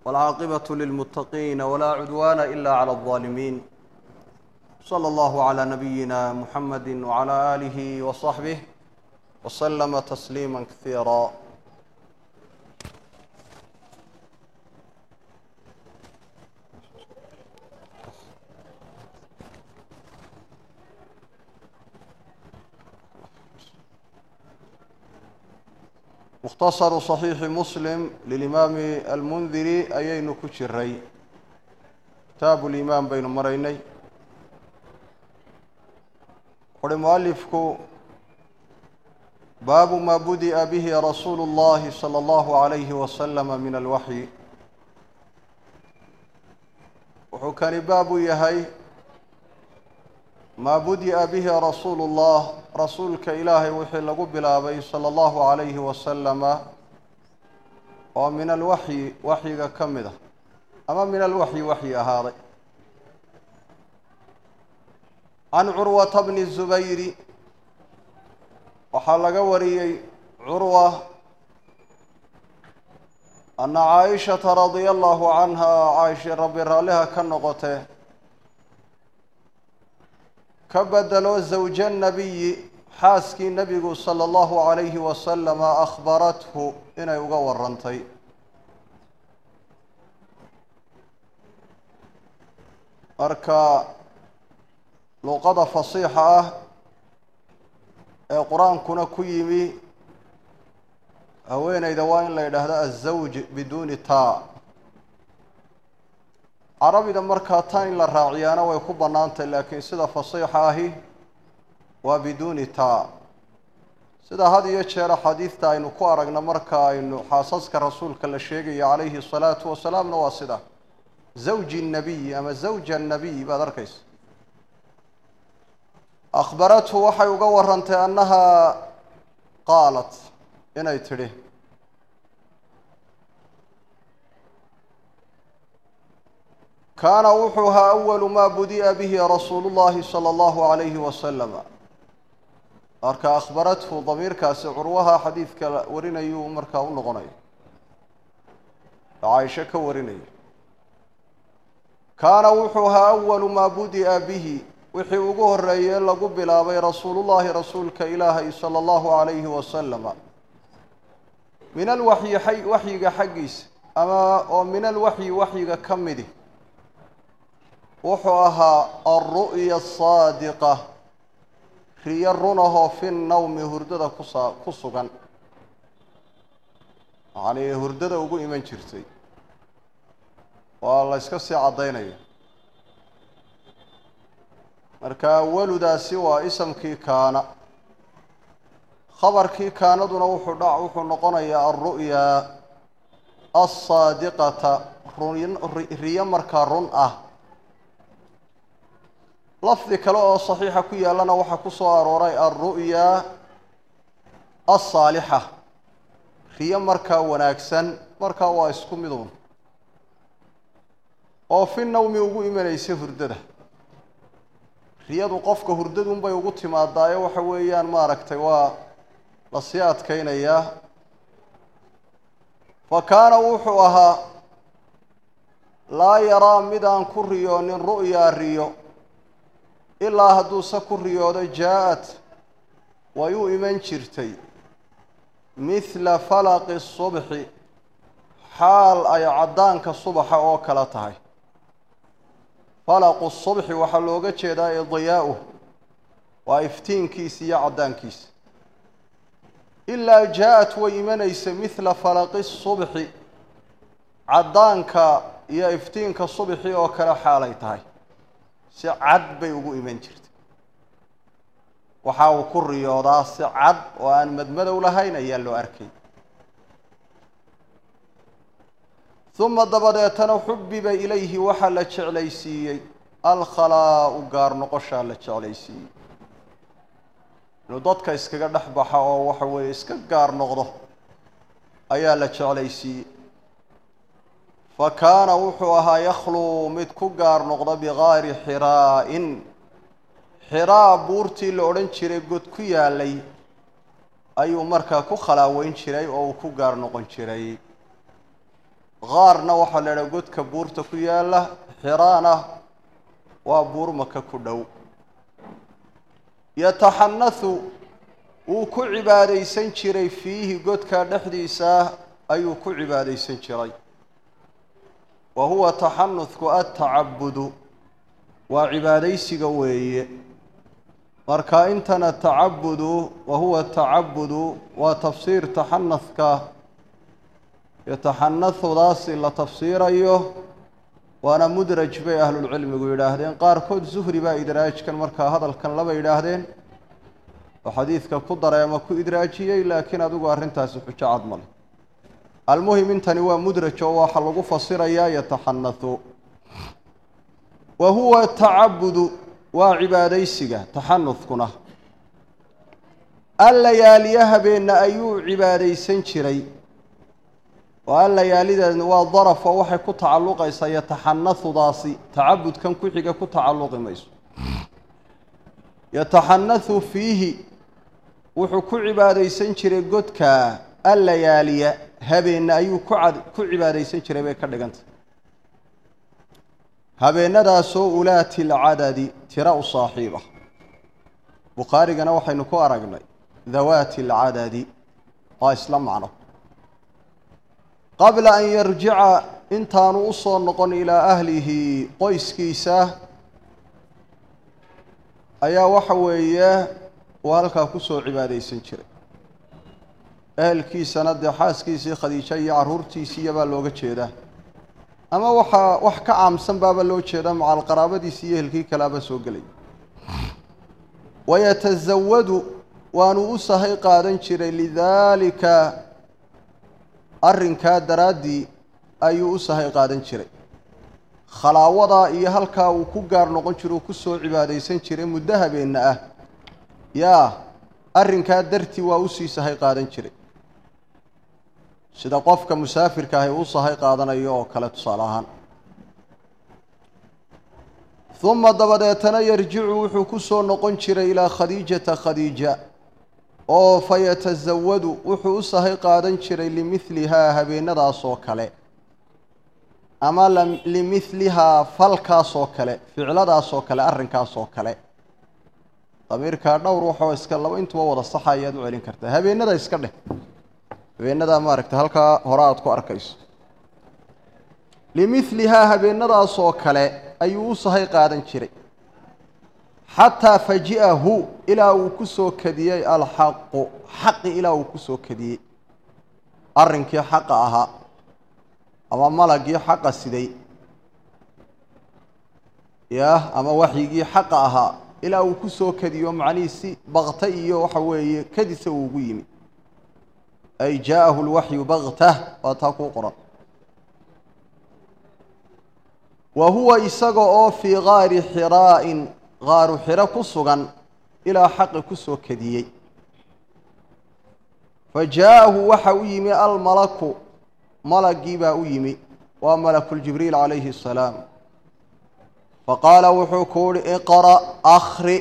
والعاقبة للمتقين ولا عدوان إلا على الظالمين صلى الله على نبينا محمد وعلى آله وصحبه وسلم تسليما كثيرا mukhtasaru صaxiixi muslim lilimaami almundiri ayaynu ku jiray kitaabu limaan baynu maraynay wuxuuhi mualifku baabu ma budi'a bihi rasuulu اllahi salى اllahu عalayhi wasalama min alwaxyi wuxuu kani baabu yahay maa budi'a bihi rasuulu اllah rasuulka ilaahay wixii lagu bilaabay salى اllahu عalayhi wasalama oo min alwaxyi waxyiga ka mid ah ama min alwaxyi waxyi ahaaday can curwata bni zubayri waxaa laga wariyey curwa ana caaishata radia allahu canha caaisha rabbi raalliha ka noqotee ka bedelo zawja nabiyi xaaskii nebigu sala allahu calayhi wasalama akhbarathu inay uga warantay marka luqada fasiixa ah ee qur-aankuna ku yimi haweeneyda waa in la yidhaahdo azawj biduuni taa carabida markaa tan in la raaciyaana way ku bannaantay laakiin sida fasiixa ahi waa biduuni taa sida had iyo jeer axaadiidta aynu ku aragna marka aynu xaasaska rasuulka la sheegayo calayhi salaatu wasalaamna waa sida zawji nabiy ama zawja nabiy baad arkaysa akhbarathu waxay uga warantay annahaa qaalat inay tidhi kaana wuxuu ahaa awalu maa budi'a bihi rasuulu llahi sala allahu calayhi wasalama marka akhbarathu damiirkaasi curwaha xadiidka warinayuu markaa u noqonaya caaisho ka warinaya kaana wuxuu ahaa awalu maa budi'a bihi wixii ugu horeeyey lagu bilaabay rasuulullahi rasuulka ilaahay sala allahu calayhi wasalama min alwaxyi waxyiga xaggiisa ama oo min alwaxyi waxyiga ka midi wuxuu ahaa alru'ya asaadiqa riyo runahoo fi nnawmi hurdada kusa ku sugan yacnii hurdada ugu iman jirtay waa la yska sii caddaynaya marka awaludaasi waa isamkii kaana khabarkii kaanaduna wuxuu dha wuxuu noqonayaa alru'ya alsaadiqata riyo markaa run ah lafdi kale oo saxiixa ku yaallana waxaa ku soo arooray alru'ya alsaalixa riyo markaa wanaagsan markaa waa isku midun oo fi nawmi ugu imanaysa hurdada riyadu qofka hurdadunbay ugu timaadaaye waxa weeyaan maaragtay waa lasii adkaynayaa fa kaana wuxuu ahaa laa yaraa mid aan ku riyoonin ru'yaa riyo ilaa hadduuse ku riyoodo jaa-at way u iman jirtay mithla falaqi subxi xaal ay caddaanka subaxa oo kale tahay falaqu subxi waxaa looga jeedaa idiyaa'uh waa iftiinkiisa iyo caddaankiisa ilaa jaa-at way imanaysa mithla falaqi subxi caddaanka iyo iftiinka subxi oo kale xaalay tahay si cad bay ugu iman jirtay waxa uu ku riyoodaa si cad oo aan madmadow lahayn ayaa loo arkay uma dabadeetana xubiba ilayhi waxaa la jeclaysiiyey alkhalaau gaar noqoshaa la jeclaysiiyey inuu dadka iskaga dhex baxa oo waxa weeye iska gaar noqdo ayaa la jeclaysiiyey fa kaana wuxuu ahaa yakhluu mid ku gaar noqda bigaari xiraa-in xiraa buurtii la odhan jiray god ku yaalay ayuu markaa ku khalaaweyn jiray oo uu ku gaar noqon jiray qaarna waxaa la idhaha godka buurta ku yaalla xiraana waa buur maka ku dhow yataxanahu wuu ku cibaadaysan jiray fiihi godkaa dhexdiisa ayuu ku cibaadaysan jiray wa huwa taxanudku attacabudu waa cibaadaysiga weeye marka intana tacabudu wa huwa tacabudu waa tafsiir taxanadka yotaxanahudaasi la tafsiirayo waana mudraj bay ahlulcilmigu yidhaahdeen qaarkood zuhri baa idraajkan markaa hadalkan laba yidhaahdeen oo xadiidka ku daray ama ku idraajiyey laakiin adigu arrintaasi xujo cad male almuhim intani waa mudraj oo waxa lagu fasirayaa yataxanahu wa huwa tacabudu waa cibaadaysiga taxanudkuna allayaaliya habeenna ayuu cibaadaysan jiray oo allayaalidan waa daraf oo waxay ku tacalluqaysaa yataxanahudaasi tacabudkan ku xiga ku tacalluqi mayso yataxanahu fiihi wuxuu ku cibaadaysan jiray godka allayaaliya habeenna ayuu ku cad ku cibaadaysan jiray bay ka dhigantay habeenadaasoo ulaati alcadadi tira u saaxiib ah bukhaarigana waxaynu ku aragnay dawaati alcadadi waa isla macno qabla an yarjica intaanu u soo noqon ilaa ahlihi qoyskiisa ayaa waxa weeye uu halkaa kusoo cibaadaysan jiray ehelkiisana dee xaaskiisii khadiijo iyo carruurtiisiiya baa looga jeedaa ama waxaa wax ka caamsan baaba loo jeedaa macal qaraabadiisii iyo ehelkii kalaaba soo gelay wayatasawadu waanu u sahay qaadan jiray lidaalika arrinkaa daraaddii ayuu u sahay qaadan jiray khalaawadaa iyo halkaa uu ku gaar noqon jiro uu ku soo cibaadaysan jiray muddo habeenna ah yaa arrinkaa dartii waa usii sahay qaadan jiray sida qofka musaafirka ahi u sahay qaadanayo oo kale tusaale ahaan uma dabadeetana yarjicu wuxuu ku soo noqon jiray ilaa khadiijata khadiija oo fa yatasawadu wuxuu u sahay qaadan jiray limidlihaa habeenadaas oo kale ama limidlihaa falkaas oo kale ficladaas oo kale arrinkaas oo kale damiirkaa dhowr waxoo iska laba intuba wada saxa ayaad u celin kartaa habeenada iska dheh habeenadaa maaragta halkaa hore aada ku arkayso limidlihaa habeenadaas oo kale ayuu u sahay qaadan jiray xataa faji'ahu ilaa uu ku soo kadiyey alxaqu xaqi ilaa uu ku soo kadiyey arrinkii xaqa ahaa ama malagii xaqa siday yah ama waxyigii xaqa ahaa ilaa uu ku soo kadiyo macnihii si bakta iyo waxa weeye kadisa uu ugu yimi ay jaa'ahu lwaxyu baktah waa taa kuu qoran wa huwa isaga oo fii gaari xiraa'in qaaru xiro ku sugan ilaa xaqi ku soo kadiyey fa jaa'ahu waxa u yimi almalaku malagii baa u yimi waa malakuljibriil calayhi asalaam faqaala wuxuu ku uhi iqra' akhri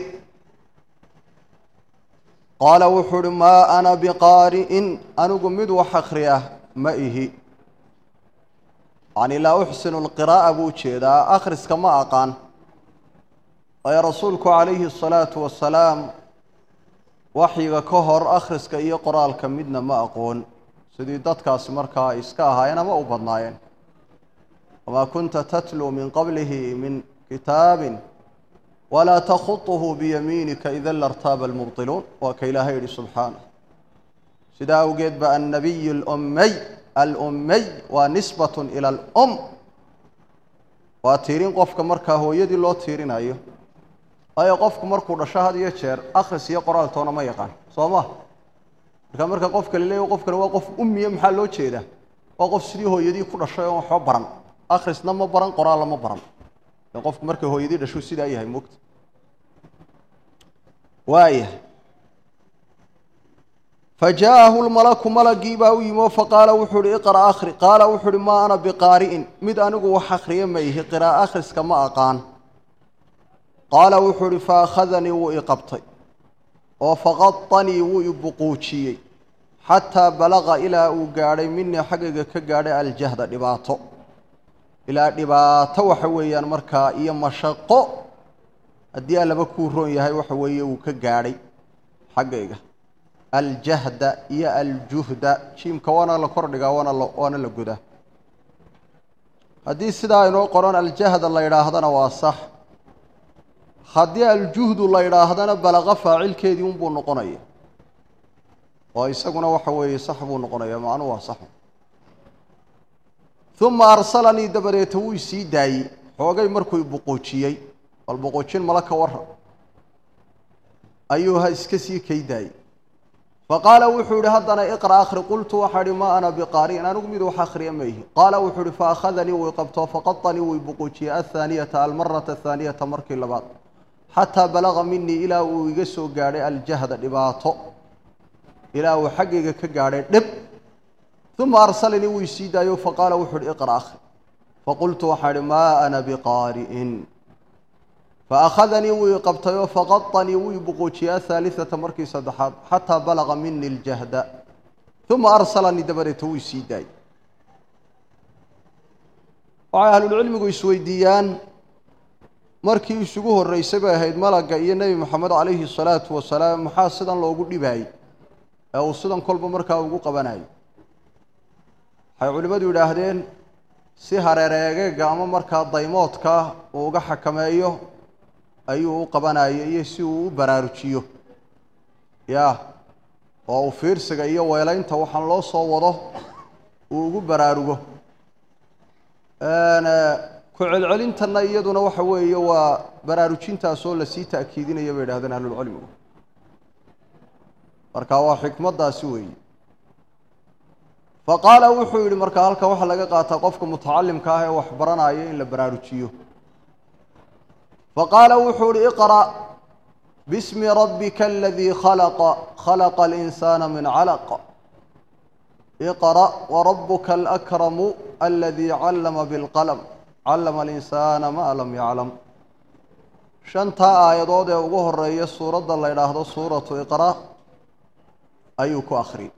qaala wuxuu uhi maa ana biqaari'in anigu mid wax akhriya ma ihi yacni laa uxsinu lqiraa'a buu jeedaa akhriska ma aqaan waayo rasuulku calayhi asalaatu wasalaam waxyiga ka hor akhriska iyo qoraalka midna ma aqoon sidii dadkaasi markaa ay iska ahaayeen ama u badnaayeen wamaa kunta tatluu min qablihi min kitaabin walaa takhuطuhu biyamiinika ida lartaaba almubطiluun waa ka ilaahay yihi subxaanah sidaa awgeed ba annabiy اlummey alummiy waa nisbat ila alum waa tiirin qofka markaa hooyadii loo tiirinayo waayo qofku markuu dhasho had iyo jeer akhris iyo qoraaltoona ma yaqaan soo ma marka marka qofka la leeya qofkani waa qof ummiya maxaa loo jeedaa waa qof sidii hooyadii ku dhashay oon waxba baran akhrisna ma baran qoraalna ma baran qofku markay hooyadii dhashuu sidaa yahay mogta waaya fajaa'ahu lmalaku malagii baa u yimi oo faqaala wuxuu uhi iqra' akhri qaala wuxuu uhi maa ana biqaari'in mid anigu wax akhriya ma ihi qira'a akhriska ma aqaan qaala wuxuu uhi fa akhadanii wuu i qabtay oo faqadanii wuu i buquujiyey xataa balaqa ilaa uu gaadhay minii xaggayga ka gaadhay aljahda dhibaato ilaa dhibaato waxa weeyaan markaa iyo mashaqo haddii allaba kuu roon yahay waxa weeye uu ka gaadhay xaggayga aljahda iyo aljuhda jiimka waana la kordhigaa waana la waana la godaa haddii sidaa inoo qoran aljahda la yidhaahdana waa sax haddii aljuhdu la yidhaahdana balaqa faacilkeedii unbuu noqonaya oo isaguna waxa weeye sax buu noqonaya macnuhu waa sax uma arsalanii dabadeeta wuu isii daayey xoogay markuu boqoojiyey bal boqoojin mala ka warra ayuu ha iska sii kay daayey faqaala wuxuu yihi haddana iqra akhri qultu waxaa ihi maa ana biqaari'in anigu mid wax akhriya ma ihi qaala wuxuu ihi faakhadanii wuu qabto faqadanii wuu boqoojiyey athaaniyata almarata athaaniyata markii labaad xataa balaga minii ilaa uu iga soo gaadhay aljahda dhibaato ilaa uu xaggayga ka gaadhay dhib uma arsalanii wuu isii daayo faqaala wuxuu uhi iqra akhri faqultu waxaa ihi maa ana biqaari'in faakhadanii wuu i qabtayoo faqadanii wuu i boqoojiyey ahaaliata markii saddexaad xataa balaga mini ljahda uma arsalanii dabadeeta wuu isii daayey waxay ahlulcilmigu isweydiiyaan markii isugu horreysay bay ahayd malagga iyo nebi moxamed calayhi salaatu wasalaam maxaa sidan loogu dhibaayey ee uu sidan kolba markaa ugu qabanayo waxay culimmadu yidhaahdeen si hareereegeega ama markaa daymoodka uu uga xakameeyo ayuu u qabanayo iyo si uu u baraarujiyo ya oo uu fiirsiga iyo weelaynta waxaan loo soo wado uu ugu baraarugo ku celcelintanna iyaduna waxa weeye waa baraarujintaasoo lasii ta'kiidinaya bay idhahdeen ahlulcilmigu marka waa xikmaddaasi weeye faqaala wuxuu yidhi marka halka waxaa laga qaataa qofka mutacalimka ah ee wax baranaya in la baraarujiyo faqaala wuxuu yihi iqra' bismi rabbika aladii khalaqa khalaqa alinsaana min calaq iqra' warabuka alakramu aladii callama bilqalm callama alinsaana maa lam yaclam shantaa aayadood ee ugu horeeya suuradda la ydhaahdo suuratu iqra' ayuu ku akhriyay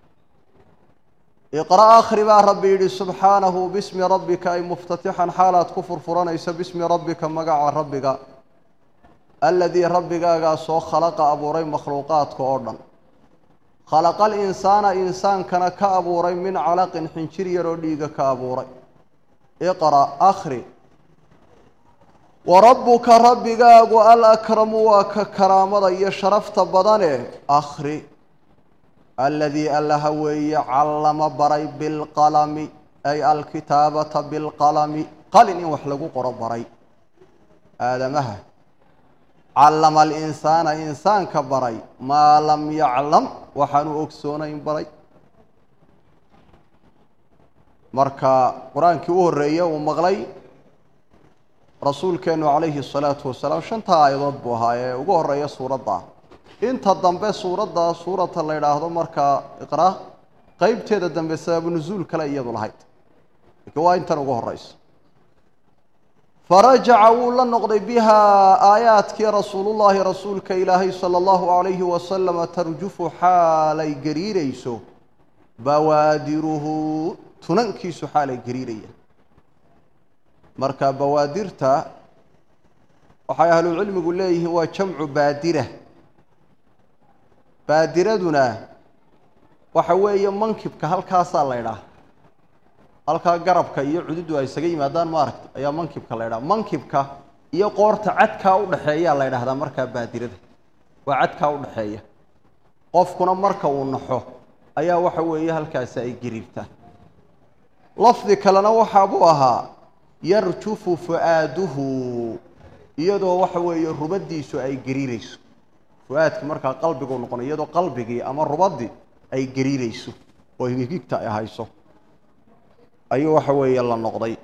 iqra' akhri baa rabbi yidhi subxaanahu bismi rabbika ay muftatixan xaalaad ku furfuranaysa bismi rabbika magaca rabbiga aladii rabbigaagaasoo khalaqa abuuray makhluuqaadka oo dhan khalaqa alinsaana insaankana ka abuuray min calaqin xinjir yaroo dhiiga ka abuuray iqra' akhri wa rabbuka rabbigaagu alakramu waa ka karaamada iyo sharafta badane akhri aladii allaha weeye callama baray bilqalami ay alkitaabata bilqalami qalin in wax lagu qoro baray aadamaha callama alinsaana insaanka baray maa lam yaclam waxaanu ogsoonayn baray marka qur-aankii u horreeye uu maqlay rasuulkeenu calayhi الsalaatu wasalaam shanta aayadood buu ahaa ee ugu horeeya suuradda inta dambe suuradda suurata la yidhaahdo markaa iqra qeybteeda dambe sababu nusuul kale iyadu lahayd laakiin waa intan ugu horeysa farajaca wuu la noqday bihaa aayaadkii rasuulullaahi rasuulka ilaahay sala allahu calayhi wasalama tarjufu xaalay gariirayso bawaadiruhu tunankiisu xaalay gariiraya marka bawaadirta waxay ahlucilmigu leeyihiin waa jamcu baadira baadiraduna waxa weeye mankibka halkaasaa la ydhaha halkaa garabka iyo cududu ay isaga yimaadaan ma aragta ayaa mankibka la ydhaha mankibka iyo qoorta cadkaa udhexeeyaa la ydhahdaa markaa baadirada waa cadkaa udhexeeya qofkuna marka uu naxo ayaa waxa weeye halkaasi ay gariirtaan lafdi kalena waxaabuu ahaa yarjufu fu-aaduhu iyadoo waxa weeye rubadiisu ay gariirayso fu-aadki markaa qalbigu noqonay iyadoo qalbigii ama rubadii ay gariirayso oo higigta ay hayso ayuu waxa weeye la noqday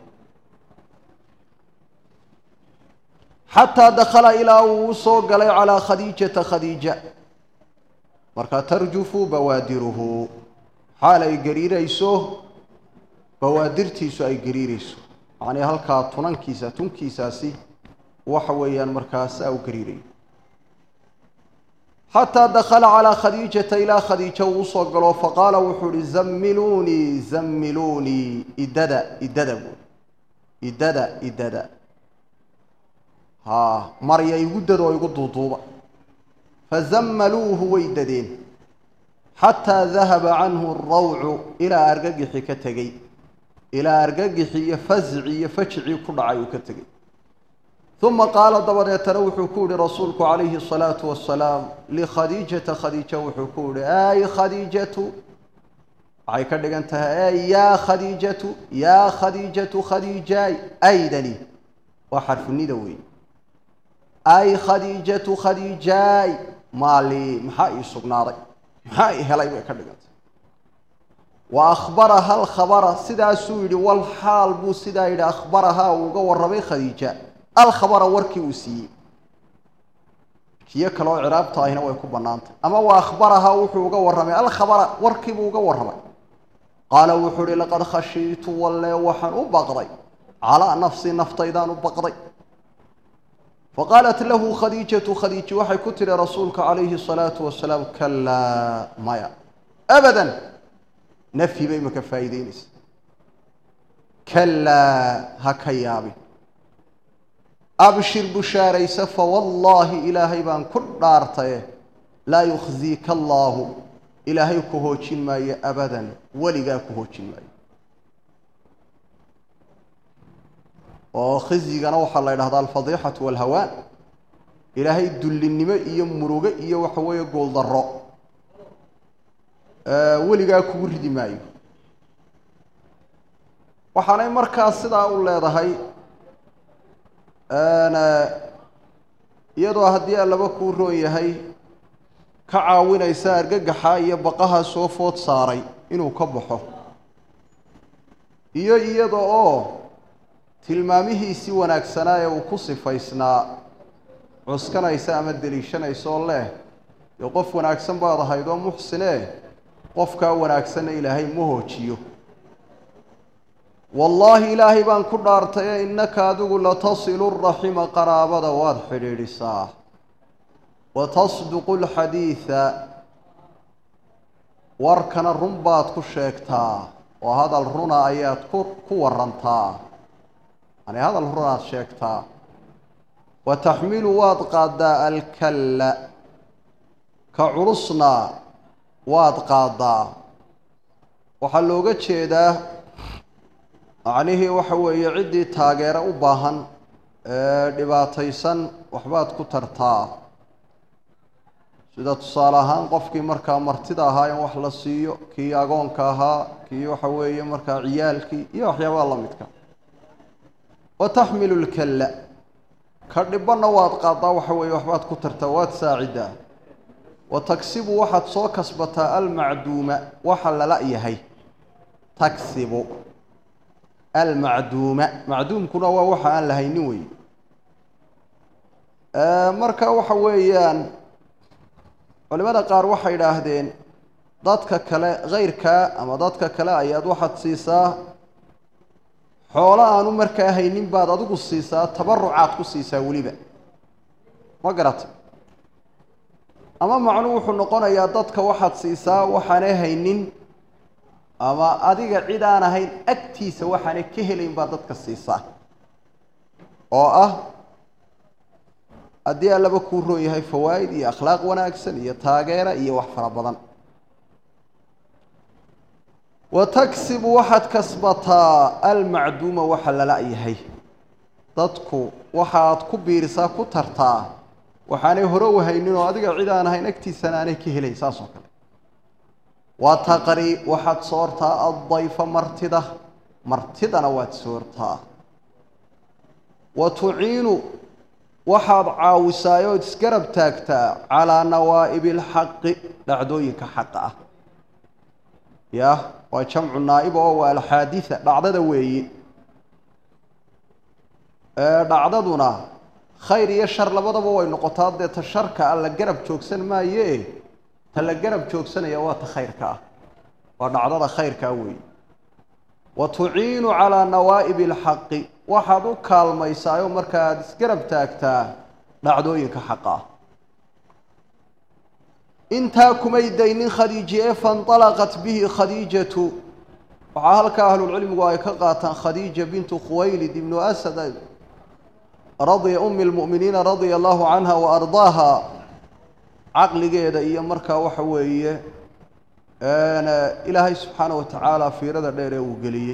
xataa dakhala ilaa uu usoo galay calaa khadiijata khadiija markaa tarjufu bawaadiruhu xaal ay gariirayso bawaadirtiisu ay gariirayso macnii halkaa tunankiisa tunkiisaasi waxa weeyaan markaa saa u gariirayo xataa dakala calaa khadiijata ilaa khadiija uu usoo galo faqaala wuxuu uhi zammiluunii zammiluunii idada idada buui idada idada haa marya igu dad oo igu duuduuba fazammaluuhu way dadeen xataa dahaba canhu arawcu ilaa argagixi ka tegey ilaa argagixi iyo fasci iyo fajicii ku dhacay uu ka tegey uma qaala dabadeetana wuxuu ku yihi rasuulku calayhi الsalaatu wasalaam likhadiijata khadiija wuxuu ku yihi ay khadiijatu waxay ka dhigan tahay ey yaa khadiijatu yaa khadiijatu khadiijaay aydani waa xarfunida weeye ay khadiijatu khadiijaay maali maxaa ii sugnaaday maxaa i helay bay ka dhigantay wa akhbaraha alkhabara sidaasuu yidhi wal xaal buu sidaa yidhi akhbarahaa uu uga warramay khadiija alkhabara warkii uu siiyey kiyo kale oo ciraabta ahina way ku bannaantay ama wa akhbarahaa wuxuu uga warramay alkhabara warkiibuu uga warramay qaala wuxuu uhi laqad khashiitu walle waxaan u baqday calaa nafsii naftaydaan u baqday faqaalat lahu khadiijatu khadiiji waxay ku tihi rasuulka calayhi الsalaatu wasalaam kalaa maya abadan nafyi bay maka faa'iideynaysa kalaa ha ka yaabin abshir bushaaraysa fawallaahi ilaahay baan ku dhaartaye laa yukhziika allaahu ilaahay ku hoojin maayo abadan weligaa ku hoojin maayo oo khizyigana waxaa la ydhahdaa alfadiixatu walhawaan ilaahay dullinimo iyo murugo iyo waxa weeye gooldaro weligaa kugu ridi maayo waxaanay markaas sidaa u leedahay iyadoo haddii allaba kuu roon yahay ka caawinaysa argagaxa iyo baqaha soo food saaray inuu ka baxo iyo iyada oo tilmaamihiisii wanaagsanaa ee uu ku sifaysnaa cuskanaysa ama deliishanaysa oo leh dee qof wanaagsan baad ahayd oo muxsinee qofkaa wanaagsanna ilaahay ma hoojiyo wallaahi ilaahay baan ku dhaartaye innaka adigu latasilu raxima qaraabada waad xidhiidhisaa wa tasduqu lxadiida warkana run baad ku sheegtaa oo hadal runa ayaad ku ku warantaa yani hadal runaad sheegtaa wa taxmilu waad qaaddaa alkalla ka culusna waad qaaddaa waxaa looga jeedaa macnihii waxa weeye ciddii taageero u baahan ee dhibaataysan waxbaad ku tartaa sida tusaale ahaan qofkii markaa martida ahaa in wax la siiyo kii agoonka ahaa kii waxa weeye markaa ciyaalkii iyo waxyaabaha la midka wa taxmilu lkalla ka dhibanna waad qaadaa waxa weeye waxbaad ku tartaa waad saacidaa wa tagsibu waxaad soo kasbataa almacduuma waxa lala yahay tagsibu almacduuma macduumkuna waa waxa aan lahaynin wey marka waxa weeyaan culimada qaar waxay idhaahdeen dadka kale kayrkaa ama dadka kale ayaad waxaad siisaa xoolo aanu markaa haynin baad adigu siisaa tabarucaad ku siisaa weliba ma garatay ama macnuu wuxuu noqonayaa dadka waxaad siisaa waxaanay haynin ama adiga cid aan ahayn agtiisa waxaanay ka helayn baad dadka siisaa oo ah haddii allaba kuu roon yahay fawaa'id iyo akhlaaq wanaagsan iyo taageera iyo wax fara badan wa tagsibu waxaad kasbataa almacduuma waxa lala yahay dadku waxaad ku biirisaa ku tartaa waxaanay hore u haynin oo adiga cid aan ahayn agtiisana aanay ka helayn saas oo kale waa taqri waxaad soortaa addayfa martida martidana waad soortaa wa tuciinu waxaad caawisaay ood isgarab taagtaa calaa nawaa'ibi alxaqi dhacdooyinka xaqa ah yah waa jamcu naa'iba oo waa alxaaditha dhacdada weeye dhacdaduna khayr iyo shar labadaba way noqotaa dee ta sharka a la garab joogsan maaye ta la garab joogsanaya waa ta khayrka ah waa dhacdada khayrkaa weeye wa tuciinu calaa nawaa'ibi alxaqi waxaad u kaalmaysaayoo marka aada isgarab taagtaa dhacdooyinka xaqa ah intaa kumay daynin khadiiji ee fainطalaqat bihi khadiijatu waxaa halkaa ahlulcilmigu ay ka qaataan khadiija bintu khuwaylid ibnu asad radia umi lmu'miniina radia allahu canha wa ardaaha caqligeeda iyo markaa waxa weeye ilaahay subxaana wa tacaala fiirada dheer ee uu geliyey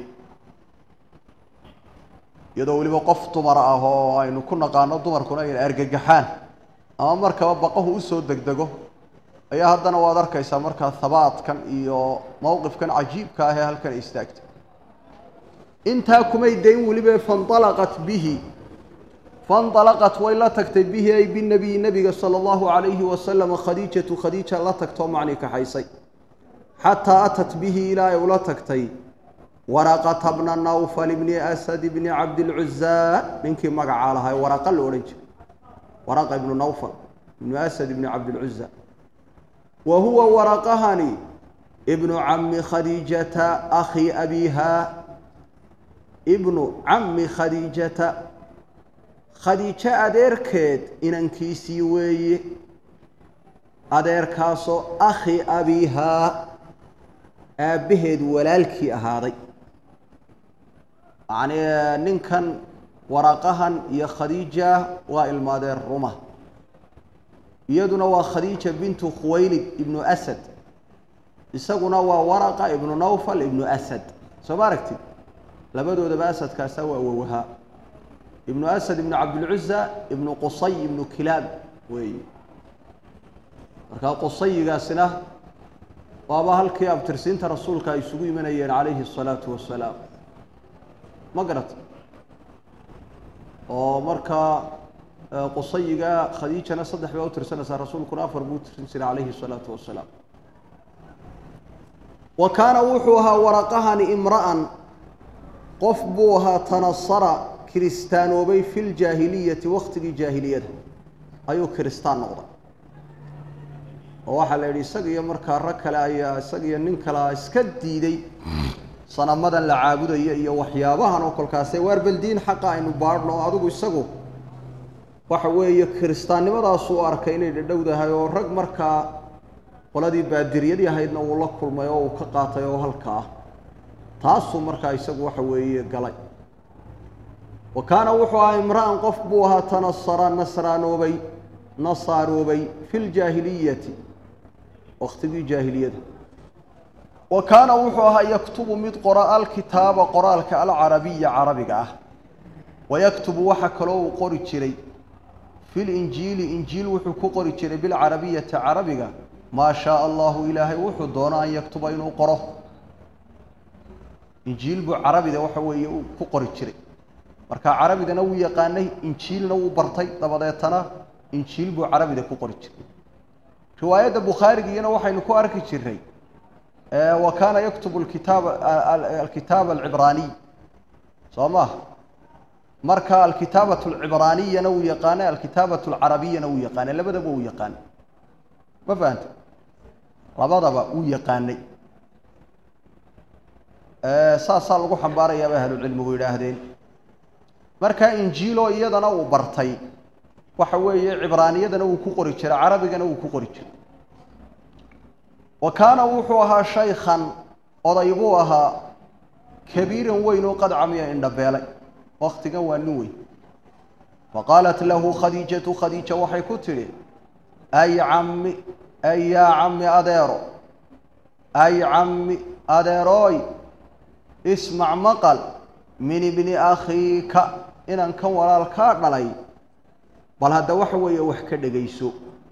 iyadoo weliba qof dumar ah oo aynu ku naqaano dumarkuna ayna argagaxaan ama markaba baqahu usoo degdego ayaa haddana waad arkaysaa markaa habaadkan iyo mowqifkan cajiibka ah ee halkan istaagta intaa kumay dayn weliba fainalaqat bihi fainalaqat way la tagtay bihi ay binabiyi nebiga sala allahu calayhi wasalam khadiijatu khadiija la tagtoo macni kaxaysay xataa atat bihi ilaa ay ula tagtay waraqata bna nawfal bni asad bni cabdilcuzaa ninkii magacaa lahaa waraqa la odhan jiray waraqa ibnu nawfal ibnu asad ibni cabdilcuza wa huwa waraqahani ibnu cami khadiijata akhi abiha ibnu cami khadiijata khadiijo adeerkeed inankiisii weeye adeerkaasoo akhi abihaa aabbaheed walaalkii ahaaday yacnii ninkan waraqahan iyo khadiija waa ilmaadeer ruma iyaduna waa khadiija bintu khuwaylid ibnu asad isaguna waa waraqa ibnu nawfal ibnu asad soo ma aragtid labadoodaba asadkaasaa waa wawahaa ibnu asad ibnu cabdilcuza ibnu qusay ibnu kilaab weeye markaa qusayigaasina waaba halkii abtirsiinta rasuulka ay isugu imanayeen calayhi الsalaatu wasalaam ma garata oo markaa qusayiga khadiijana saddex baa utirsanaysaa rasuulkuna afar buu utirsan jiray calayhi الsalaatu wasalaam wa kaana wuxuu ahaa waraqahani imra'an qof buu ahaa tanasara kiristaanoobay fi ljaahiliyati waktigii jaahiliyada ayuu kiristaan noqday oo waxaa la yidhi isaga iyo markaa rag kale ayaa isaga iyo nin kalea iska diiday sanamadan la caabudaya iyo waxyaabahan oo kolkaase waar baldiin xaqa aynu baadhno adigu isagu waxa weeye kiristaannimadaasuu arkay inay dhadhowdahay oo rag markaa qoladii baadiriyadii ahaydna uu la kulmay oo uu ka qaatay oo halka ah taasuu markaa isagu waxa weeye galay wa kaana wuxuu ahaa imra'an qof buu ahaa tanasara nasraanoobay nasaaroobay fi ljaahiliyati waktigii jaahiliyada wa kaana wuxuu ahaa yaktubu mid qora alkitaaba qoraalka alcarabiya carabiga ah wayaktubu waxa kaloo uu qori jiray fi linjiili injiil wuxuu ku qori jiray bilcarabiyati carabiga maa shaaa allahu ilaahay wuxuu doono an yaktuba inuu qoro injiil buu carabida waxa weeye uu ku qori jiray marka carabidana wuu yaqaanay injiilna wuu bartay dabadeetana injiil buu carabida ku qori jiray riwaayadda bukhaarigiyana waxaynu ku arki jiray wa kaana yaktubu kitaab alkitaab alcibraaniy soo maha marka alkitaabat alcibraaniyana wuu yaqaanay alkitaabat alcarabiyana wuu yaqaanay labadaba wuu yaqaanay ma fahanta labadaba wuu yaqaanay saasaa lagu xambaarayaa bay ahlucilmigu yidhaahdeen marka injiilo iyadana uu bartay waxa weeye cibraaniyadana wuu ku qori jiray carabigana wuu ku qori jiray wa kaana wuxuu ahaa shaykhan oday buu ahaa kabiiran weyn oo qad camiya indhabeelay waktigan waa nin weyn faqaalat lahu khadiijatu khadiija waxay ku tidhi ay cammi ay yaa cammi adeero ay cammi adeerooy ismac maqal min ibni akhiika inaan kan walaalkaa dhalay bal hadda waxa weeye wax ka dhegayso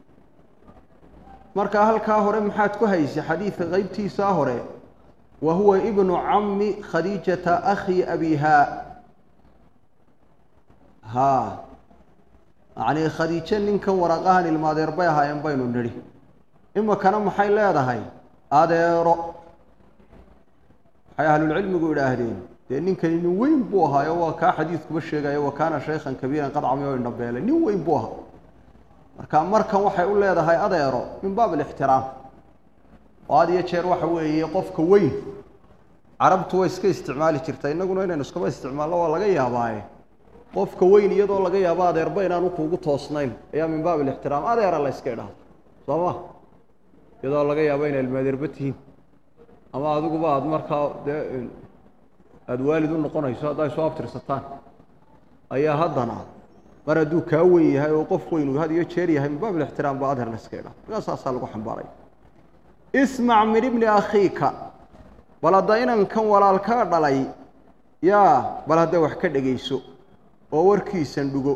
marka halkaa hore maxaad ku haysay xadiidka qeybtiisaa hore wa huwa ibnu cammi khadiijata akhi abihaa haa yacnii khadiijo ninkan waraqahan ilmaadeer bay ahaayeen baynu nidhi imikana maxay leedahay adeero waxay ahlulcilmigu idhaahdeen dee ninkani nin weyn buu ahaayo waa kaa xadiidkuba sheegayo wa kaana shaykhan kabiiran qad cami oo indhabeelay nin weyn buu ahaa marka markan waxay u leedahay adeero min baab alixtiraam oo had iyo jeer waxa weeye qofka weyn carabtu way iska isticmaali jirta innaguna inaynu iskaba isticmaalno waa laga yaabaaye qofka weyn iyadoo laga yaabo adeerba inaanu kuugu toosnayn ayaa min baab alixtiraam adeera la yska idhaahdo soo ma iyadoo laga yaabo inay ilmaadeerba tihiin ama adiguba aada markaa dee aada waalid u noqonayso hadday soo abtirsataan ayaa haddana mar hadduu kaa weyn yahay oo qof weyn uu had iyo jeer yahay min baab ilixtiraam baa adher la iska idhaa markaa saasaa lagu xambaaray ismac min ibni akhiika bal hadda inankan walaalkaa dhalay yaa bal hadda wax ka dhegayso oo warkiisan dhugo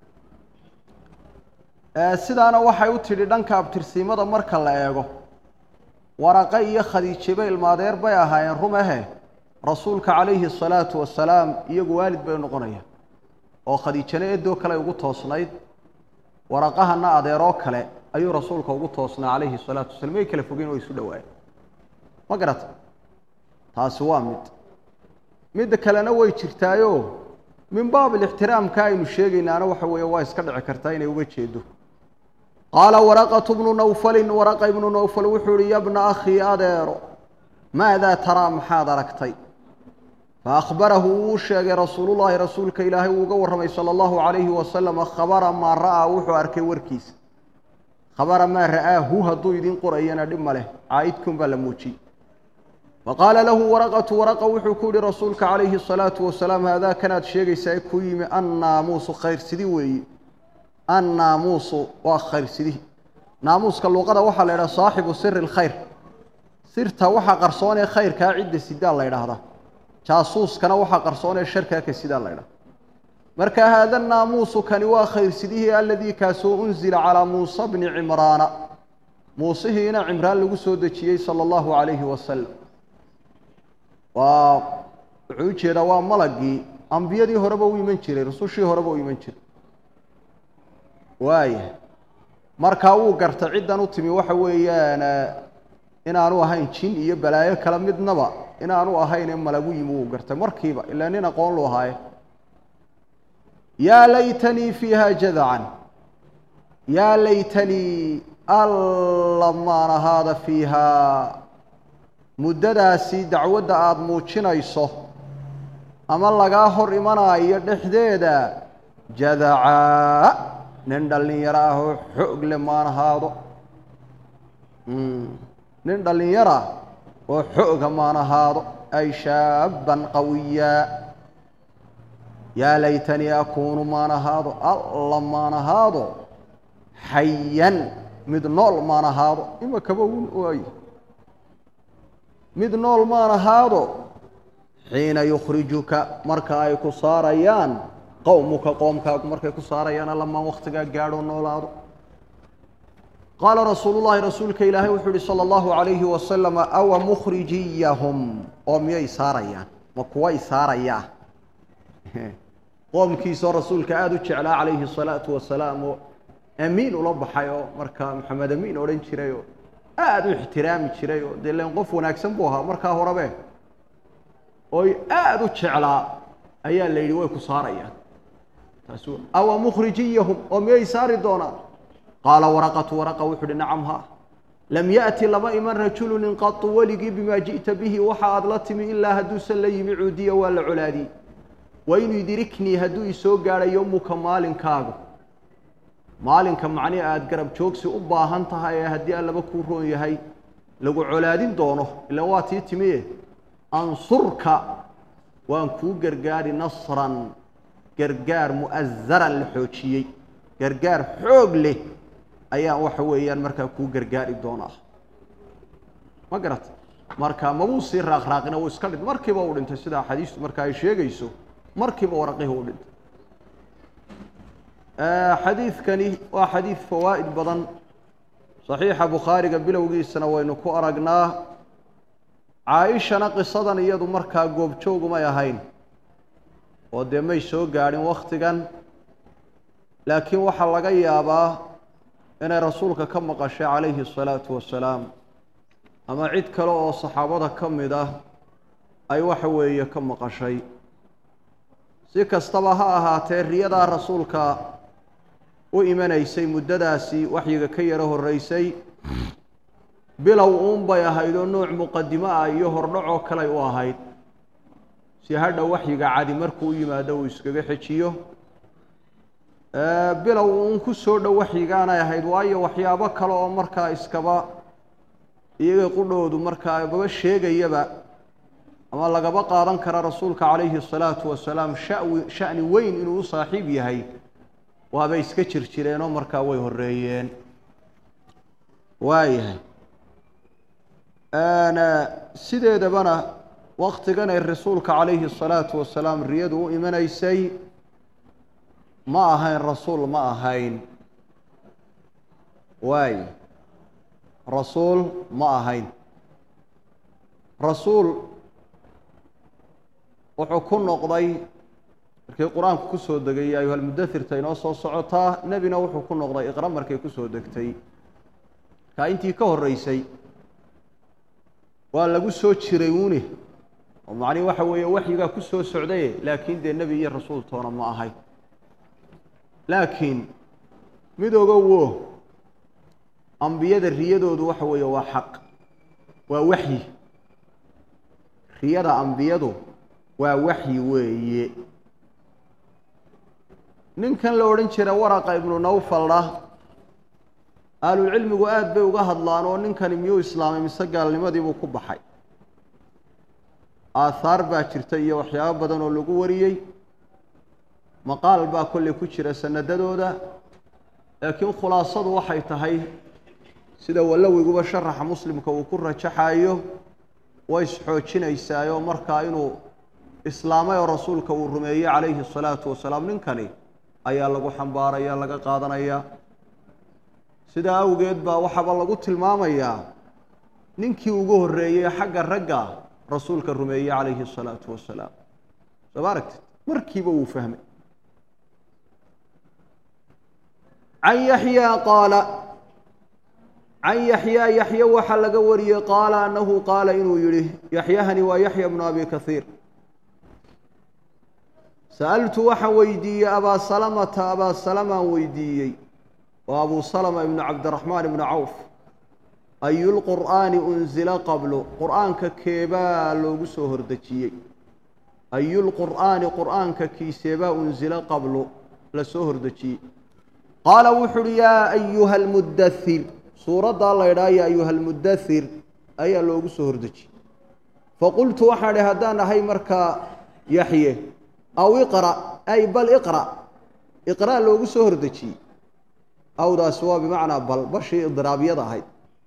sidaana waxay u tidhi dhanka abtirsiimada marka la eego waraqa iyo khadiijeba ilmaadeer bay ahaayeen rumehe rasuulka calayhi asalaatu wasalaam iyagu waalid bay noqonayaan oo khadiijana eedoo kale ugu toosnayd waraqahana adeeroo kale ayuu rasuulka ugu toosnaa calayhi salaatu wasalaam may kala fogeen oo isu dhawaayeen ma garata taasi waa mid midda kalena way jirtaayo min baab ilixtiraamka aynu sheegaynaana waxa weeye waa iska dhici kartaa inay uga jeedo qaala waraqatu bnu nawfalin waraqa ibnu nawfal wuxuu ihi yabna akhii adeero maadaa taraa maxaad aragtay faahbarahu wuu sheegay rasuulullaahi rasuulka ilaahay uu uga warramay sala allahu calayhi wasalama khabara maa ra'aa wuxuu arkay warkiisa khabara maa ra'aahu hadduu idin qorayana dhib ma leh caa'idkun baa la muujiyey faqaala lahu waraqatu waraqa wuxuu ku yihi rasuulka calayhi asalaatu wasalaam haadaa kanaad sheegaysaa ku yimi annaamuusu khayrsidi weeye annaamuusu waa khayrsidihi naamuuska luqada waxaa la idhaha saaxibu siri lkhayr sirta waxaa qarsoonee khayrkaa cidda sidaa la ydhaahdaa jaasuuskana waxaa qarsoonee sharkaa ka sidaa la ydhahda marka haada naamuusu kani waa khayrsidihii aladii kaasoo unzila calaa muusa bni cimraana muusihiina cimraan lagu soo dejiyey sala allahu calayhi wasalam waa wuxuu u jeedaa waa malagii ambiyadii horeba u iman jiray rusushii horeba u iman jiray waaya markaa wuu garta ciddan u timi waxa weeyaan inaanu ahayn jin iyo balaayo kale midnaba inaanu ahayn malagu yimi wuu gartay markiiba ilaa nin aqoon lu ahaaye yaa laytanii fiiha jadacan yaa laytanii alla maan ahaada fiihaa muddadaasi dacwadda aada muujinayso ama lagaa hor imanaayo dhexdeeda jadacaa nin dhallinyaro ah oo xoog le maan ahaado nin dhallinyara oo xooga maan ahaado ay shaaban qawiyaa yaa laytanii akuunu maan ahaado alla maan ahaado xayan mid nool maan ahaado imakaba un waaye mid nool maan ahaado xiina yukhrijuka marka ay ku saarayaan qowmuka qoomkaagu markay ku saarayaan allamaan waktigaa gaadhoo noolaado qaala rasuulu llaahi rasuulka ilaahay wuxuu yihi sala allahu calayhi wasalam awa mukhrijiyahum oo miyay saarayaan ma kuway saarayaa qoomkiisoo rasuulka aada u jeclaa calayhi asalaatu wasalaam oo amiin ula baxay oo markaa maxamed amiin odhan jiray oo aada u ixtiraami jiray oo dee len qof wanaagsan buu ahaa markaa horebe oy aada u jeclaa ayaa la yidhi way ku saarayaan taas awa mukhrijiyahum oo miyay saari doonaan qaala waraqatu waraqa wuxu uhi nacam ha lam yaأti lama iman rajulu nin qatu weligii bimaa ji'ta bihi waxa aad la timi ilaa hadduusan la yimi cuudiya waa la colaadiyey wain yudriknii hadduu isoo gaadha yowmuka maalinkaagu maalinka macnihi aada garab joogsi u baahan tahay ee haddii allaba kuu roon yahay lagu colaadin doono ilaan waa tii timiye ansurka waan kuu gargaari nasran gargaar mu'azaran la xoojiyey gargaar xoog leh ayaan waxa weeyaan markaa kuu gargaari doonaa ma garat marka mabuu sii raaqraaqina wuu iska dhint markiiba uu dhintay sida axaadiistu marka ay sheegayso markiiba waraqihii u dhintay xadiidkani waa xadiid fawaa'id badan saxiixa bukhaariga bilowgiisana waynu ku aragnaa caa-ishana qisadan iyadu markaa goobjoogumay ahayn oo dee may soo gaadhin wakhtigan laakiin waxaa laga yaabaa inay rasuulka ka maqashay calayhi asalaatu wasalaam ama cid kale oo saxaabada ka mid ah ay waxa weeye ka maqashay si kastaba ha ahaatee riyadaa rasuulka u imanaysay muddadaasi waxyiga ka yaro horreysay bilow uun bay ahayd oo nooc muqadimo ah iyo hordhacoo kaley u ahayd si hadha waxyiga cadi markuu u yimaado uu iskaga xejiyo bilow uun ku soo dhow waxyigaanay ahayd waayo waxyaabo kale oo markaa iskaba iyaga qudhoodu markaa baba sheegayaba ama lagaba qaadan kara rasuulka calayhi الsalaatu wasalaam shawi sha'ni weyn inuu u saaxiib yahay waabay iska jir jireenoo markaa way horeeyeen waayahay sideedabana waktigan ay rasuulka calayhi الsalaatu wasalaam riyadu u imanaysay ma ahayn rasuul ma ahayn waay rasuul ma ahayn rasuul wuxuu ku noqday markii qur-aanku kusoo degay ya ayuha lmudathirta inoo soo socotaa nebina wuxuu ku noqday iqra markay kusoo degtay markaa intii ka horreysay waa lagu soo jiray uune oo macnihi waxa weeye waxyigaa ku soo socdaye laakiin dee nebi iyo rasuul toona ma ahay laakiin mid ogowo ambiyada riyadoodu waxa weeye waa xaq waa waxyi riyada ambiyadu waa waxyi weeye ninkan la odhan jira waraqa ibnu nawfalna ahlulcilmigu aada bay uga hadlaan oo ninkani miyuu islaamay mise gaalnimadiibuu ku baxay aathaar baa jirta iyo waxyaabo badan oo lagu wariyey maqaal baa kolley ku jira sanadadooda laakiin khulaasadu waxay tahay sida wallowiguba sharaxa muslimka uu ku rajaxayo way isxoojinaysaayoo markaa inuu islaamay oo rasuulka uu rumeeyey calayhi الsalaatu wasalaam ninkani ayaa lagu xambaaraya laga qaadanaya sidaa awgeed baa waxaaba lagu tilmaamayaa ninkii ugu horreeyey xagga ragga rasuulka rumeeyey calayhi الsalaatu wasalaam soo ma aragtid markiiba wuu fahmay can yaxyaa qaala can yaxyaa yaxye waxaa laga wariyey qaala annahu qaala inuu yihi yaxyahani waa yaxya bnu abi kahiir sa'altu waxaan weydiiyey abaa salamata abaa salamaan weydiiyey oo abuu salama ibnu cabdiraxmaan ibnu cawf ayulqur'aani unzila qablu qur'aanka keebaa loogu soo hordejiyey ayulqur'aani qur'aanka kiiseebaa unzila qablu la soo hordejiyey qaala wuxu uhi yaa ayuha almudathir suuraddaa la ydhaha ya ayuha almudathir ayaa loogu soo hordejiyey faqultu waxaan idhi haddaan ahay markaa yaxye aw iqra' ay bal iqra' iqra' loogu soo hordejiyey awdaasi waa bimacnaa bal bashii idiraabyada ahayd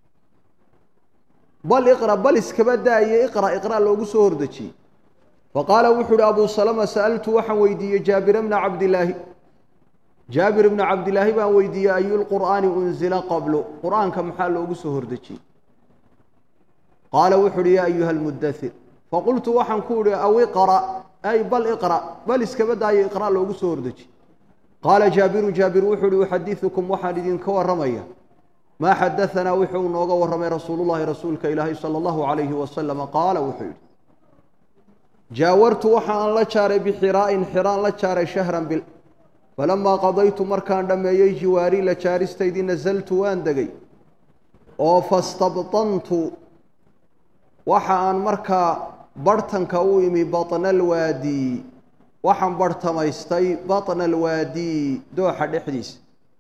bal iqra' bal iskaba daaye iqra' iqra' loogu soo hordejiyey faqaala wuxuu uhi abuu salama sa'altu waxaan weydiiyey jaabira bna cabdilaahi jaabir bna cabdilaahi baan weydiiyey ayulqur'aani unzila qablu qur'aanka maxaa loogu soo hordejiyey qaala wuxu uhi yaa ayuha almudathir faqultu waxaan ku idhi aw iqra' ay bal iqra' bal iskaba daayo iqra' loogu soo hordejiyey qaala jaabiru jaabir wuxuu uhi uxadiثukum waxaan idinka warramaya maa xadaanaa wuxuu nooga warramay rasuulullahi rasuulka ilaahay sala allahu calayhi wasalama qaala wuxuu yidhi jaawartu waxa aan la jaaray bixiraa'in xiraan la jaaray shahran bil falamaa qadaytu markaan dhammeeyey jiwaarii la jaaristaydii nasaltu waan degay oo fastabtantu waxa aan markaa barhtanka u imi batna alwaadi waxaan barhtamaystay batna alwaadi dooxa dhexdiisa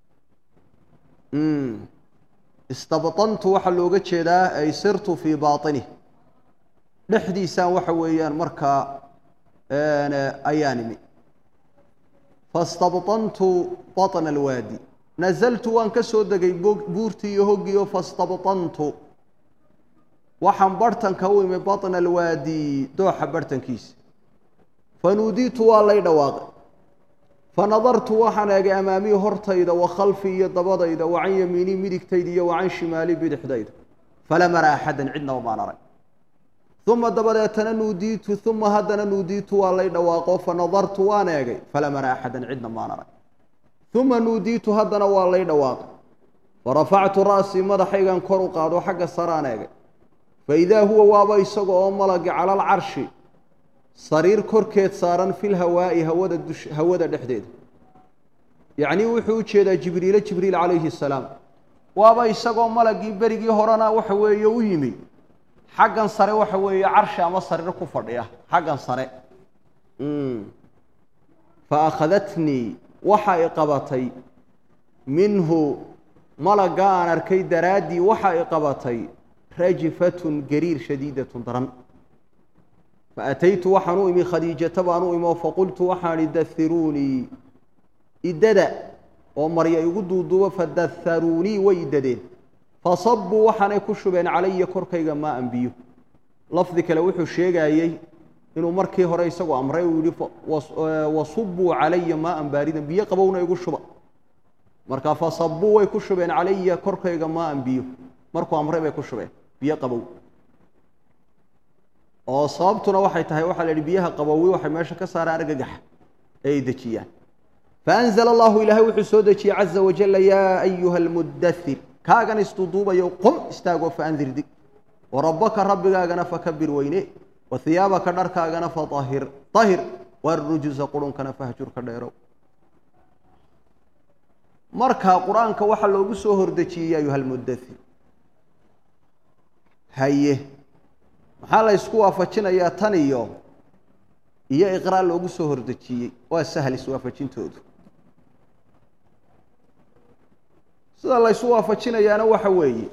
istabtantu waxaa looga jeedaa ay sirtu fii baaطinih dhexdiisaan waxa weeyaan markaa ayaan imi fastabtantu baطna alwaadi nasaltu waan ka soo degay buurtii iyo hoggiio fastabtantu waxaan barhtanka u imi baطna alwaadi dooxa barhtankiisa fanuudiitu waa lay dhawaaqay fanadartu waxaan eegay amaamii hortayda wa khalfii iyo dabadayda wa can yamiinii midigtayda iyo wa can shimaalii bidixdayda falam ara axadan cidnaba maan arag uma dabadeetana nuudiitu uma haddana nuudiitu waa lay dhawaaqo fanadartu waan eegay falam ara axadan cidna maan arag uma nuudiitu haddana waa lay dhawaaqay farafactu ra'sii madaxaygan kor u qaado xagga saraan eegay faidaa huwa waaba isaga oo malagi cala alcarshi sariir korkeed saaran fil hawaa'i hawada dush hawada dhexdeeda yacnii wuxuu u jeedaa jibriile jibriil calayhi salaam waaba isagoo malagii berigii horena waxa weeye u yimi xaggan sare waxa weeye carshi ama sariir ku fadhiya xaggan sare fa akhadatnii waxa i qabatay minhu malagga aan arkay daraaddii waxa i qabatay rajifatun gariir shadiidatun daran faataytu waxaan u imi khadiijata baan u imo faqultu waxaan ihi dahiruunii idada oo marya igu duuduubo fadaharuunii way idadeen fasabuu waxaanay ku shubeen calaya korkayga maa an biyo lafdi kale wuxuu sheegayey inuu markii hore isagu amray uu yihi wasubuu calaya maa an baaridan biyo qabowna igu shuba marka fasabuu way ku shubeen calaya korkayga maa an biyo markuu amray bay ku shubeen biyo qabow oo sababtuna waxay tahay waxaa la yidhi biyaha qabowi waxay meesha ka saaraan argagaxa ee ay dejiyaan faanzla allahu ilaahay wuxuu soo dejiyey caza wajala yaa ayuha almudathir kaagan isduduubayo qum istaagoo faandir dig warabbaka rabbigaagana fakabir weyne wa hiyaabaka dharkaagana faahir ahir warujusa qurunkana fahjur ka dheerow marka qur-aanka waxaa loogu soo hordejiyey ya ayuha almudathir haye maxaa la ysku waafajinayaa tan iyo iyo iqraa loogu soo hordejiyey waa sahal iswaafajintoodu sida la ysu waafajinayaana waxa weeye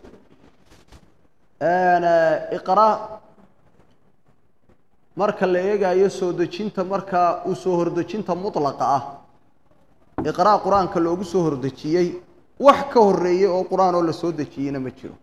iqraa marka la eegayo soo dejinta markaa uu soo hordejinta mutlaqa ah iqraa qur-aanka loogu soo hordejiyey wax ka horeeyey oo qur-aan oo la soo dejiyeyna ma jiro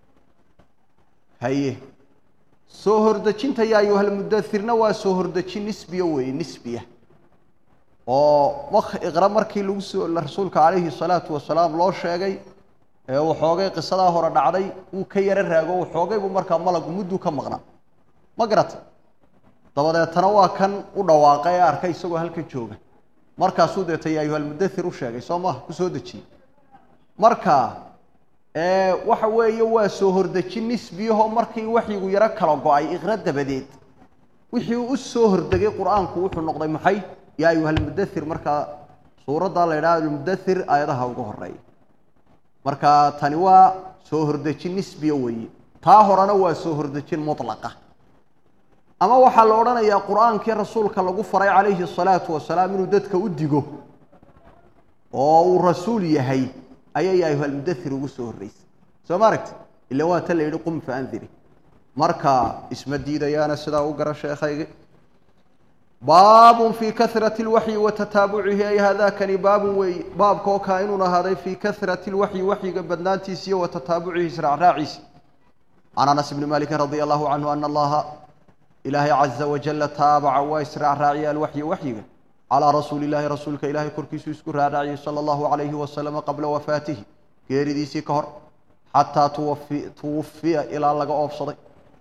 haye soo hordejinta yaa ayuhalmudathirna waa soo hordejin nisbiya weeye nisbiya oo iqra markii lagu soo rasuulka calayhi salaatu wasalaam loo sheegay ee waxoogay qisadaa hore dhacday wuu ka yaro raago waxoogay buu markaa malagu mudduu ka maqnaa ma garata dabadeetana waa kan u dhawaaqay ee arkay isagoo halka jooga markaasuu deeta yaa ayuhalmudathir u sheegay soo maha ku soo dejiyey marka waxa weeye waa soo hordejin nisbiyahoo markii waxyigu yaro kala go-ay iqra dabadeed wixii u soo hordegay qur-aanku wuxuu noqday maxay yaa ayuha almudathir markaa suuraddaa la yidhaha almudathir aayadaha ugu horeeya marka tani waa soo hordejin nisbiya weeye taa horena waa soo hordejin mutlaqa ama waxaa la odhanayaa qur-aankii rasuulka lagu faray calayhi salaatu wasalaam inuu dadka u digo oo uu rasuul yahay ayay ya ayuha almudathir ugu soo horreysay soo ma aragti ila waa ta la yidhi qum fa andiri marka isma diidayaana sidaa u gara sheekhaygi baabun fii kahrati lwaxyi wa tataabucihi ay haadakani baabun weeye baabka oo kaa inuun ahaaday fii kahrati lwaxyi waxyiga badnaantiisa iyo wa tataabucihi israacraaciisa can anas bni malikin radia allahu canhu ana allaha ilaahay caza wajala taabaca waa israacraaciya alwaxya waxyiga calaa rasuuli illaahi rasuulka ilaahay korkiisuu isku raaraaciyey sala allahu calayhi wasalama qabla wafaatihi geeridiisii ka hor xataa tuwafi tuwafiya ilaa laga oobsaday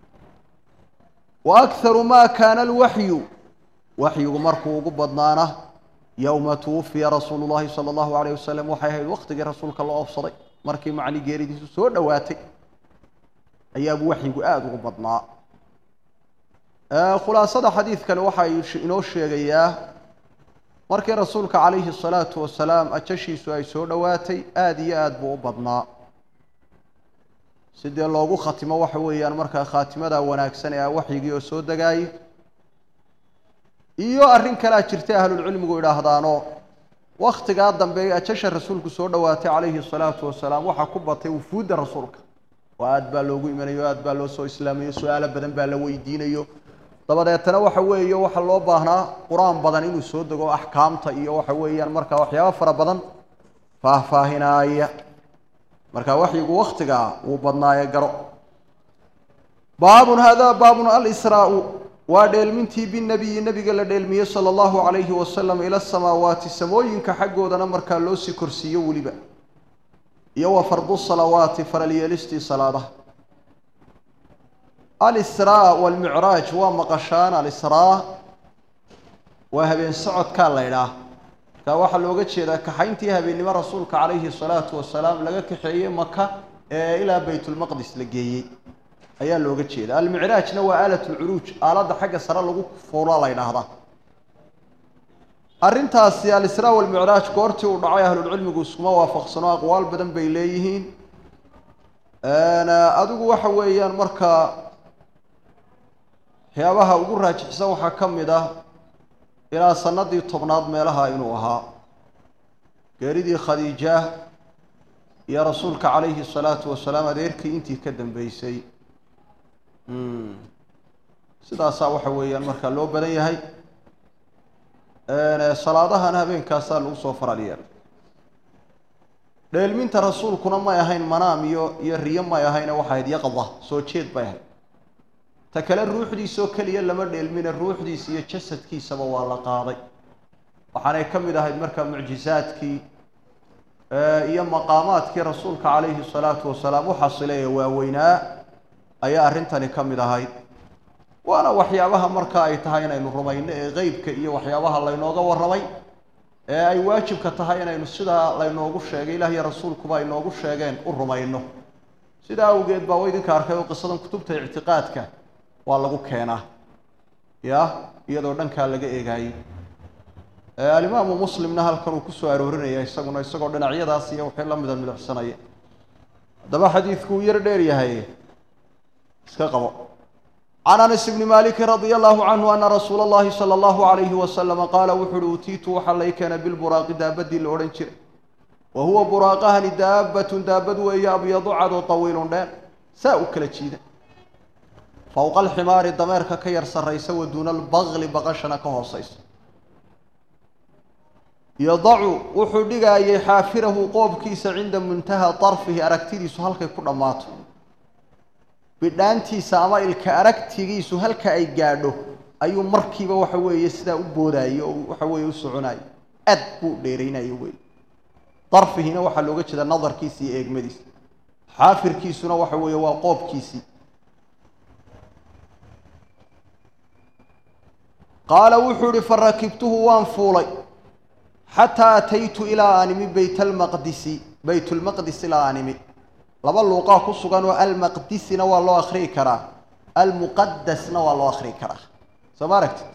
wa akharu maa kaana alwaxyu waxyigu markuu ugu badnaana yowma tuwafiya rasuulu llahi sala allahu alayh wasalam waxay ahayd waqtigii rasuulka la oobsaday markii macni geeridiisu soo dhowaatay ayaabuu waxyigu aada ugu badnaa khulaasada xadiidkani waxay inoo sheegayaa markii rasuulka calayhi salaatu wasalaam ajashiisu ay soo dhowaatay aada iyo aada buu u badnaa sidee loogu khatimo waxa weeyaan markaa khaatimada wanaagsan ee waxyigii oo soo degaayay iyo arrin kalea jirtay ahlulcilmigu idhaahdaano waktigaa dambe ajasha rasuulku soo dhowaatay calayhi salaatu wasalaam waxaa ku batay wufuudda rasuulka oo aada baa loogu imanayo aada baa loo soo islaamayo su-aalo badan baa la weydiinayo dabadeetana waxa weeye waxaa loo baahnaa qur-aan badan inuu soo dego axkaamta iyo waxa weeyaan markaa waxyaaba fara badan faahfaahinaaya marka waxyigu waktigaa wuu badnaaye garo baabun hada baabun alisraau waa dheelmintii binabiyi nebiga la dheelmiyey sala allahu calayhi wasalam ila samaawaati samooyinka xaggoodana markaa loo sii korsiiyo weliba iyo wa fardu salawaati faralyeelistii salaadaha alisraa walmicraaj waa maqashaan alisraa waa habeen socodkaa la ydhaah markaa waxaa looga jeedaa kaxayntii habeennimo rasuulka calayhi salaatu wasalaam laga kaxeeyey maka ee ilaa baytulmaqdis la geeyey ayaa looga jeeda almicraajna waa aalat lcuruuj aaladda xagga sare lagu fuula la ydhaahdaa arrintaasi alisraa walmicraaj goortii uu dhacay ahlulcilmigu iskuma waafaqsano aqwaal badan bay leeyihiin adigu waxa weeyaan markaa waxyaabaha ugu raajixsan waxaa ka mid ah ilaa sanadii tobnaad meelaha inuu ahaa geeridii khadiija iyo rasuulka calayhi salaatu wasalaam adeerkii intii ka dambeysay sidaasaa waxa weeyaan markaa loo badan yahay salaadahana habeenkaasaa lagu soo faral yeelay dheelminta rasuulkuna may ahayn manaam iyo iyo riyo may ahayne waxay ahayd yaqda soo jeed bay ahayd ta kale ruuxdiisoo keliya lama dheelmine ruuxdiisa iyo jasadkiisaba waa la qaaday waxaanay ka mid ahayd markaa mucjizaadkii iyo maqaamaadkii rasuulka calayhi salaatu wasalaam u xasilay ee waaweynaa ayaa arrintani ka mid ahayd waana waxyaabaha marka ay tahay inaynu rumayno ee qeybka iyo waxyaabaha laynooga warramay ee ay waajibka tahay inaynu sidaa laynoogu sheegay ilaah iyo rasuulkuba ay noogu sheegeen u rumayno sidaa awgeed baa wa idinka arkay oo qisadan kutubta ictiqaadka waa lagu keenaa ya iyadoo dhankaa laga eegaayey alimaamu muslimna halkan uu kusoo aroorinaya isaguna isagoo dhinacyadaas iyo wixii la mida midacsanaya haddaba xadiidku uu yar dheer yahay iska qabo can anas bni maliki radia allahu canhu ana rasuula اllahi salى allahu alayhi wasalama qaala wuxu uhi utiitu waxaa lay keenay bilburaaqi daabadii la odhan jiray wa huwa buraaqahani daabatun daabad weeye abyadu cadoo tawiilun dheer saa u kala jiida fowqa alximaari dameerka ka yar sarraysa wa duuna albaqli baqashana ka hoosaysa yadacu wuxuu dhigaayay xaafirahu qoobkiisa cinda muntaha darfihi aragtidiisu halkay ku dhammaato bidhaantiisa ama ilka aragtigiisu halka ay gaadho ayuu markiiba waxa weeye sidaa u boodaayo oo waxa weeye u soconayo aad buu dheeraynayo wey darfihina waxaa looga jeedaa nadarkiisa iyo eegmadiisa xaafirkiisuna waxa weeye waa qoobkiisii qaala wuxuu ihi farakibtuhu waan fuulay xataa ataytu ilaa animi bayt almaqdisi baytulmaqdis ilaa animi laba luuqaa ku sugan oo almaqdisina waa loo akriyi karaa almuqadasna waa loo akriyi karaa soo ma aragtid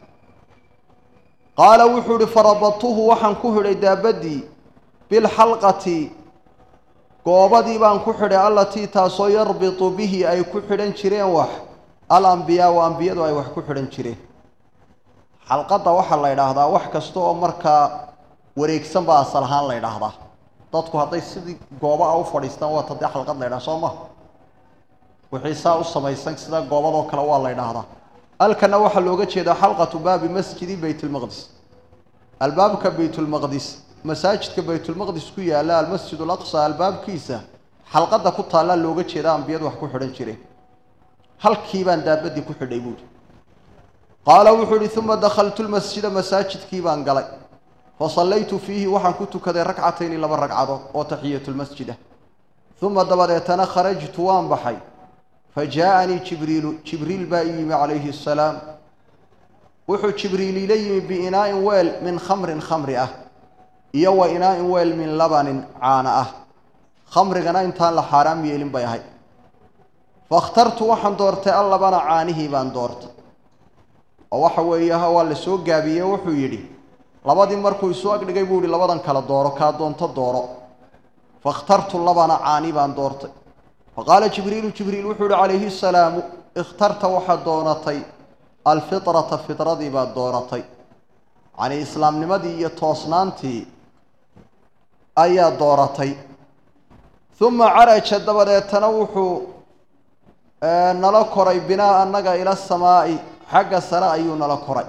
qaala wuxuu ihi farabadtuhu waxaan ku xidhay daabadii bilxalqati goobadii baan ku xidhay allatii taasoo yarbitu bihi ay ku xidhan jireen wax alambiyaau ambiyadu ay wax ku xidhan jireen xalqadda waxaa la ydhaahdaa wax kasta oo markaa wareegsan baa asal ahaan la ydhaahdaa dadku hadday sidii gooba a u fadhiistaan waa tadee xalqad la ydhaha soo ma wixii saa u samaysan sida goobadoo kale waa la ydhaahdaa halkana waxaa looga jeedaa xalqatu baabi masjidi bayt lmaqdis albaabka baytulmaqdis masaajidka baytulmaqdis ku yaalla almasjid alaqsa albaabkiisa xalqadda ku taallaa looga jeeda ambiyadu wax ku xidhan jireen halkii baan daabadii ku xidhay buuhi qaala wuxuu ihi uma dakhaltu lmasjida masaajidkii baan galay fasallaytu fiihi waxaan ku tukaday ragcatayni laba ragcadood oo taxiyatulmasjid ah uma dabadeetana kharajtu waan baxay fa jaaanii jibriilu jibriil baa ii yimi calayhi asalaam wuxuu jibriil ila yimi biinaa'in weel min khamrin khamri ah iyo wa inaa'in weel min labanin caana ah khamrigana intaan la xaaraam yeelin bay ahay fakhtartu waxaan doortay allabana caanihii baan doortay oo waxa weeye ha waa la soo gaabiyey wuxuu yidhi labadii markuu isu agdhigay buu yihi labadan kala dooro kaa doonto dooro fakhtartu labana caani baan doortay faqaala jibriilu jibriil wuxuu yihi calayhi asalaamu ikhtarta waxaad doonatay alfitrata fitradii baad doonatay yacnii islaamnimadii iyo toosnaantii ayaa dooratay uma caraja dabadeetana wuxuu nala koray binaa annaga ila samaa'i xagga sare ayuu nala koray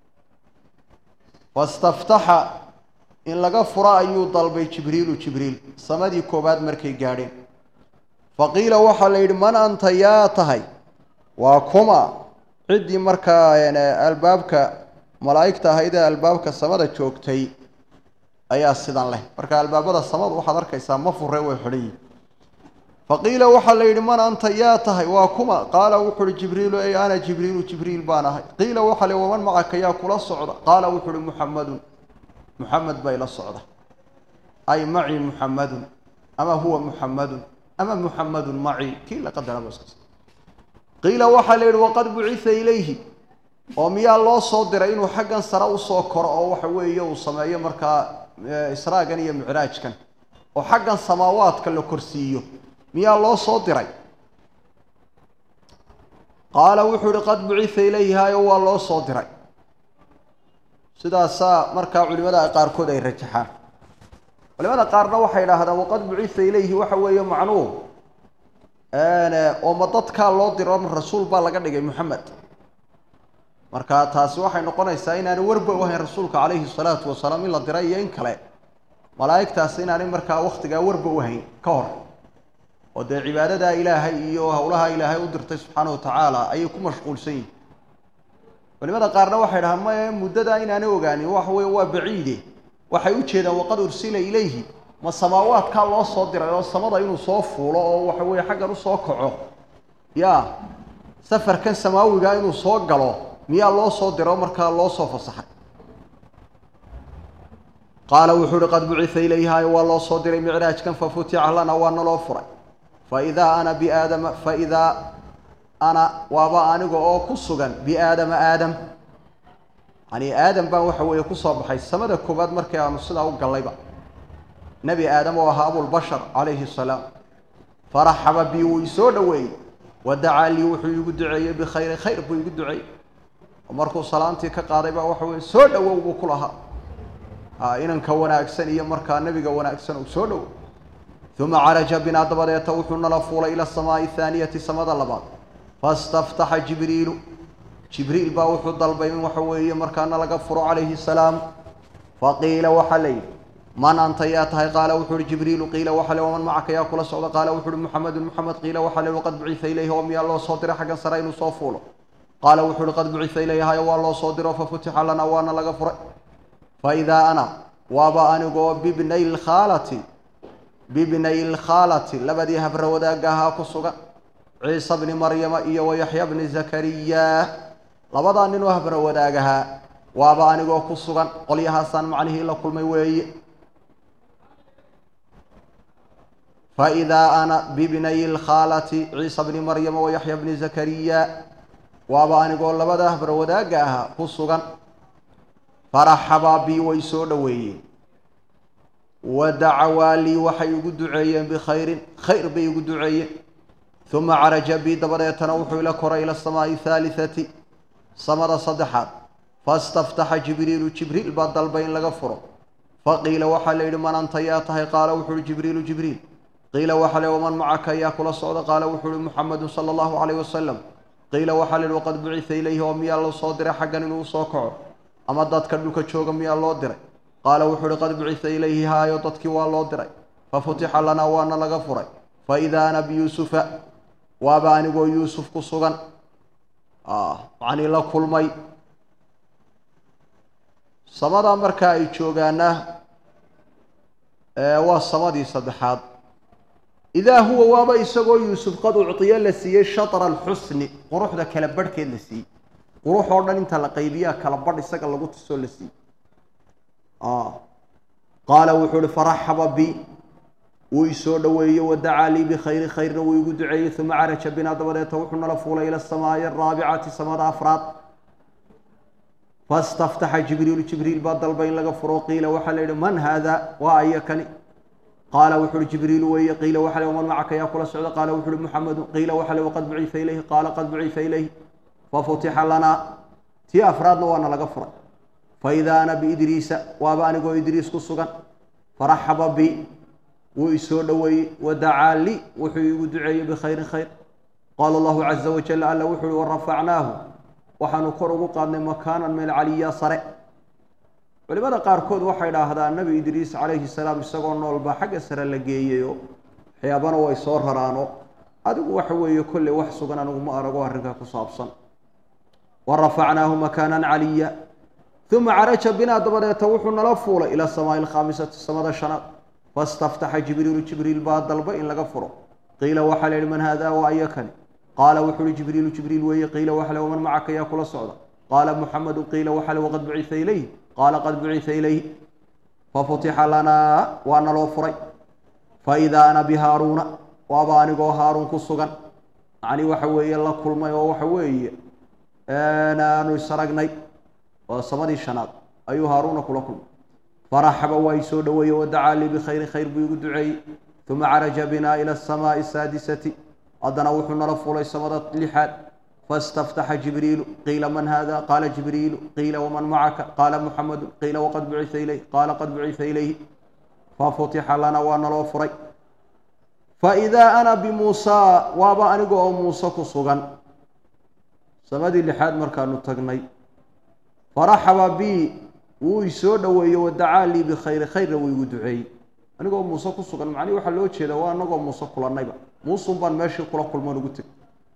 wastaftaxa in laga furo ayuu dalbay jibriilu jibriil samadii koowaad markay gaadheen faqiila waxaa la yidhi man anta yaa tahay waa kuma ciddii markaa albaabka malaa'igta ahayd ee albaabka samada joogtay ayaa sidan leh marka albaabada samada waxaad arkaysaa ma fure way xidhan yihin faqiila waxaa la yidhi man anta yaa tahay waa kuma qaala wuxu uhi jibriilu ey ana jibriilu jibriil baan ahay qiila waxaa la waman macaka yaa kula socda qaala wuxu uhi muxamadun muxamed bay la socda ay macii muxamadun ama huwa muxamadun ama muxamadun macii kii la qadaraba qiila waxaa la yidhi waqad bucitha ilayhi oo miyaa loo soo diray inuu xaggan sare usoo koro oo waxa weeye uu sameeyo markaa israagan iyo micraajkan oo xaggan samaawaadka la korsiiyo miyaa loo soo diray qaala wuxuu ihi qad bucitha ilayhi hayo waa loo soo diray sidaasaa markaa culimada qaarkood ay rajaxaan culimada qaarna waxay idhaahdaan waqad bucitha ilayhi waxa weeye macnuhu oo ma dadkaa loo diro ma rasuul baa laga dhigay moxamed marka taasi waxay noqonaysaa inaanay warba u ahayn rasuulka calayhi salaatu wasalaam in la diray iyo in kale malaa'igtaasi inaanay markaa waktigaa warba u hayn ka hor oo dee cibaadadaa ilaahay iyo howlaha ilaahay u dirtay subxaana wa tacaala ayay ku mashquulsan yihin culimada qaarna waxay dhahaan maya muddadaa inaanay ogaanin waxa weye waa baciide waxay u jeedaan waqad ursila ilayhi ma samaawaadkaa loo soo diray oo samada inuu soo fuulo oo waxa weeye xaggan usoo kaco ya safarkan samaawiga inuu soo galo miyaa loo soo diro markaa loo soo fasaxay qaala wuxuu uhi qad bucitha ilayhaayo waa loo soo diray micraajkan fafutixa lana waana loo furay faidaa ana biaadama faidaa ana waaba aniga oo ku sugan biaadama aadam yani aadam baan waxa weeye kusoo baxay samada koowaad markii aanu sidaa u gallayba nebi aadam oo ahaa abulbashar calayhi salaam faraxaba bi wuu isoo dhoweeyey wadacaa lii wuxuu iigu duceeyey bikhayri khayr buu igu duceeyey oo markuu salaantii ka qaaday baa waxa weye soo dhowow buu ku lahaa inanka wanaagsan iyo markaa nebiga wanaagsan uu soo dhowow uma caraja binaa dabadeeta wuxuu nala fuulay ila asamaai athaaniyati samada labaad fastaftaxa jibriilu jibriil baa wuxuu dalbay in waxa weeye markaana laga furo calayhi salaam faqiila waxaa la yidhi man anta yaa tahay qaala wuxuu uhi jibriilu qiila waxa le waman macaka yaa kula socda qaala wuxu uhi muxamedun muxamed qiila waxa le qad bucitha ilayhi oo miyaa loo soo diray xaggan sare inuu soo fuulo qaala wuxu uhi qad bucitha ilayhi hayo waa loo soo diro fafutixa lana waana laga furay faidaa ana waaba anigoo bibnay lkhaalati bibnay lkhaalati labadii habra wadaagga ahaa ku sugan ciisa bni maryama iyo wayaxya bni zakariya labadaa ninoo habra wadaagahaa waaba anigoo ku sugan qolyahaasaan macnihii la kulmay weeye faidaa ana bibnay lkhaalati ciisa bni maryama wayaxya bni zakariya waaba anigoo labada habra wadaagga ahaa ku sugan faraxabaa bii way soo dhoweeyeen wadacawaa lii waxay igu duceeyeen bikhayrin khayr bay igu duceeyeen uma caraja bii dabadeetana wuxuu ila koray ila asamaai athaalitati samada saddexaad fastaftaxa jibriilu jibriil baa dalbay in laga furo faqiila waxaa la yidhi man anta yaa tahay qaala wuxu uhi jibriilu jibriil qiila waxaa la waman macaka yaa kula socda qaala wuxuu uhi muxamedun sala allahu calayh wasalam qiila waxaa la yidhi waqad bucitha ilayhi oo miyaa loo soo diray xaggan inuu usoo kaco ama dadka dhulka jooga miyaa loo diray qaala wuxuu uhi qad bucitha ilayhi haayo dadkii waa loo diray fafutixa lanaa waana laga furay faidaa ana biyuusufa waaba anigoo yuusuf ku sugan macnii la kulmay samada marka ay joogaana waa samadii saddexaad idaa huwa waaba isagoo yuusuf qad ucdiyo la siiyey shatra alxusni quruxda kala barhkeed la siiyey qurux oo dhan inta la qaybiyaa kala badh isaga lagu tusoo la siiyey qaala wuxuu uhi faraxaba bi wuu isoo dhoweeyey wadacaa lii bikhayri khayrna wuu igu duceeyey uma caraja binaa dabadeeta wuxuu nala fuulay ila asamaai araabicati samada afraad fastaftaxa jibriilu jibriil baa dalbay in laga furo qiila waxaa la yidhi man haada waa aya kani qaala wuxu uhi jibriilu weeye qiila waxa le waman macaka yaa kula socda qaala wuxu uhi muxamedun qiila waxa le waqad bucitha ilayhi qaala qad bucitha ilayhi fafutixa lanaa tii afraadna waana laga furay faidaa ana biidriisa waaba anigoo idriis ku sugan faraxaba bi wuu isoo dhoweeyey wadacaa li wuxuu iigu duceeyey bikhayrin khayr qaala allahu caza wajal alla wuxu uhi warafacnaahu waxaanu kor ugu qaadnay makaanan meel caliya sare culimada qaarkood waxay dhaahdaan nebi idriis calayhi salaam isagoo noolba xagga sare la geeyayo waxyaabana way soo raraano adigu waxa weeye kolley wax sugan anigu ma arago arrinkaa ku saabsan wa rafacnaahu makaanan caliya uma caraja binaa dabadeeta wuxuu nala fuulay ila samaai alkhaamisati samada shanaad fastaftaxa jibriilu jibriil baa dalba in laga furo qiila waxaa la yihi man haada waa aya kani qaala wuxu uhi jibriilu jibriil weeye qiila waxa le waman macaka yaa kula socda qaala muxamedu qiila waxa le waqad bucitha ilayh qaala qad bucitha ilayh fafutixa lanaa waana loo furay faidaa ana bihaaruuna waaba anigoo haaruun ku sugan macnii waxa weeye la kulmay oo waxa weeye aanu isaragnay waa samadii shanaad ayuu haaruuna kula kulmay faraxaba waa i soo dhoweeye wadacaa lii bikhayrin khayr buu igu duceeyey uma caraja binaa ila asamaai asaadisati haddana wuxuu nala fulay samada lixaad fastaftaxa jibriilu qiila man hada qaala jibriilu qiila waman macaka qaala muxamedu qiila waqad bucitha ilayh qaala qad bucitha ilayhi fafutixa lana waa naloo furay faidaa ana bimuusaa waaba aniga oo muuse ku sugan samadii lixaad markaanu tagnay faraxaba bi wuu isoo dhoweeyey wadacaa lii bikhayri khayrna wuu igu duceeyey anigoo muuse ku sugan macnihi waxaa loo jeeda waa anagoo muuse kulannayba muusun baan meeshii kula kulmoon ugu teg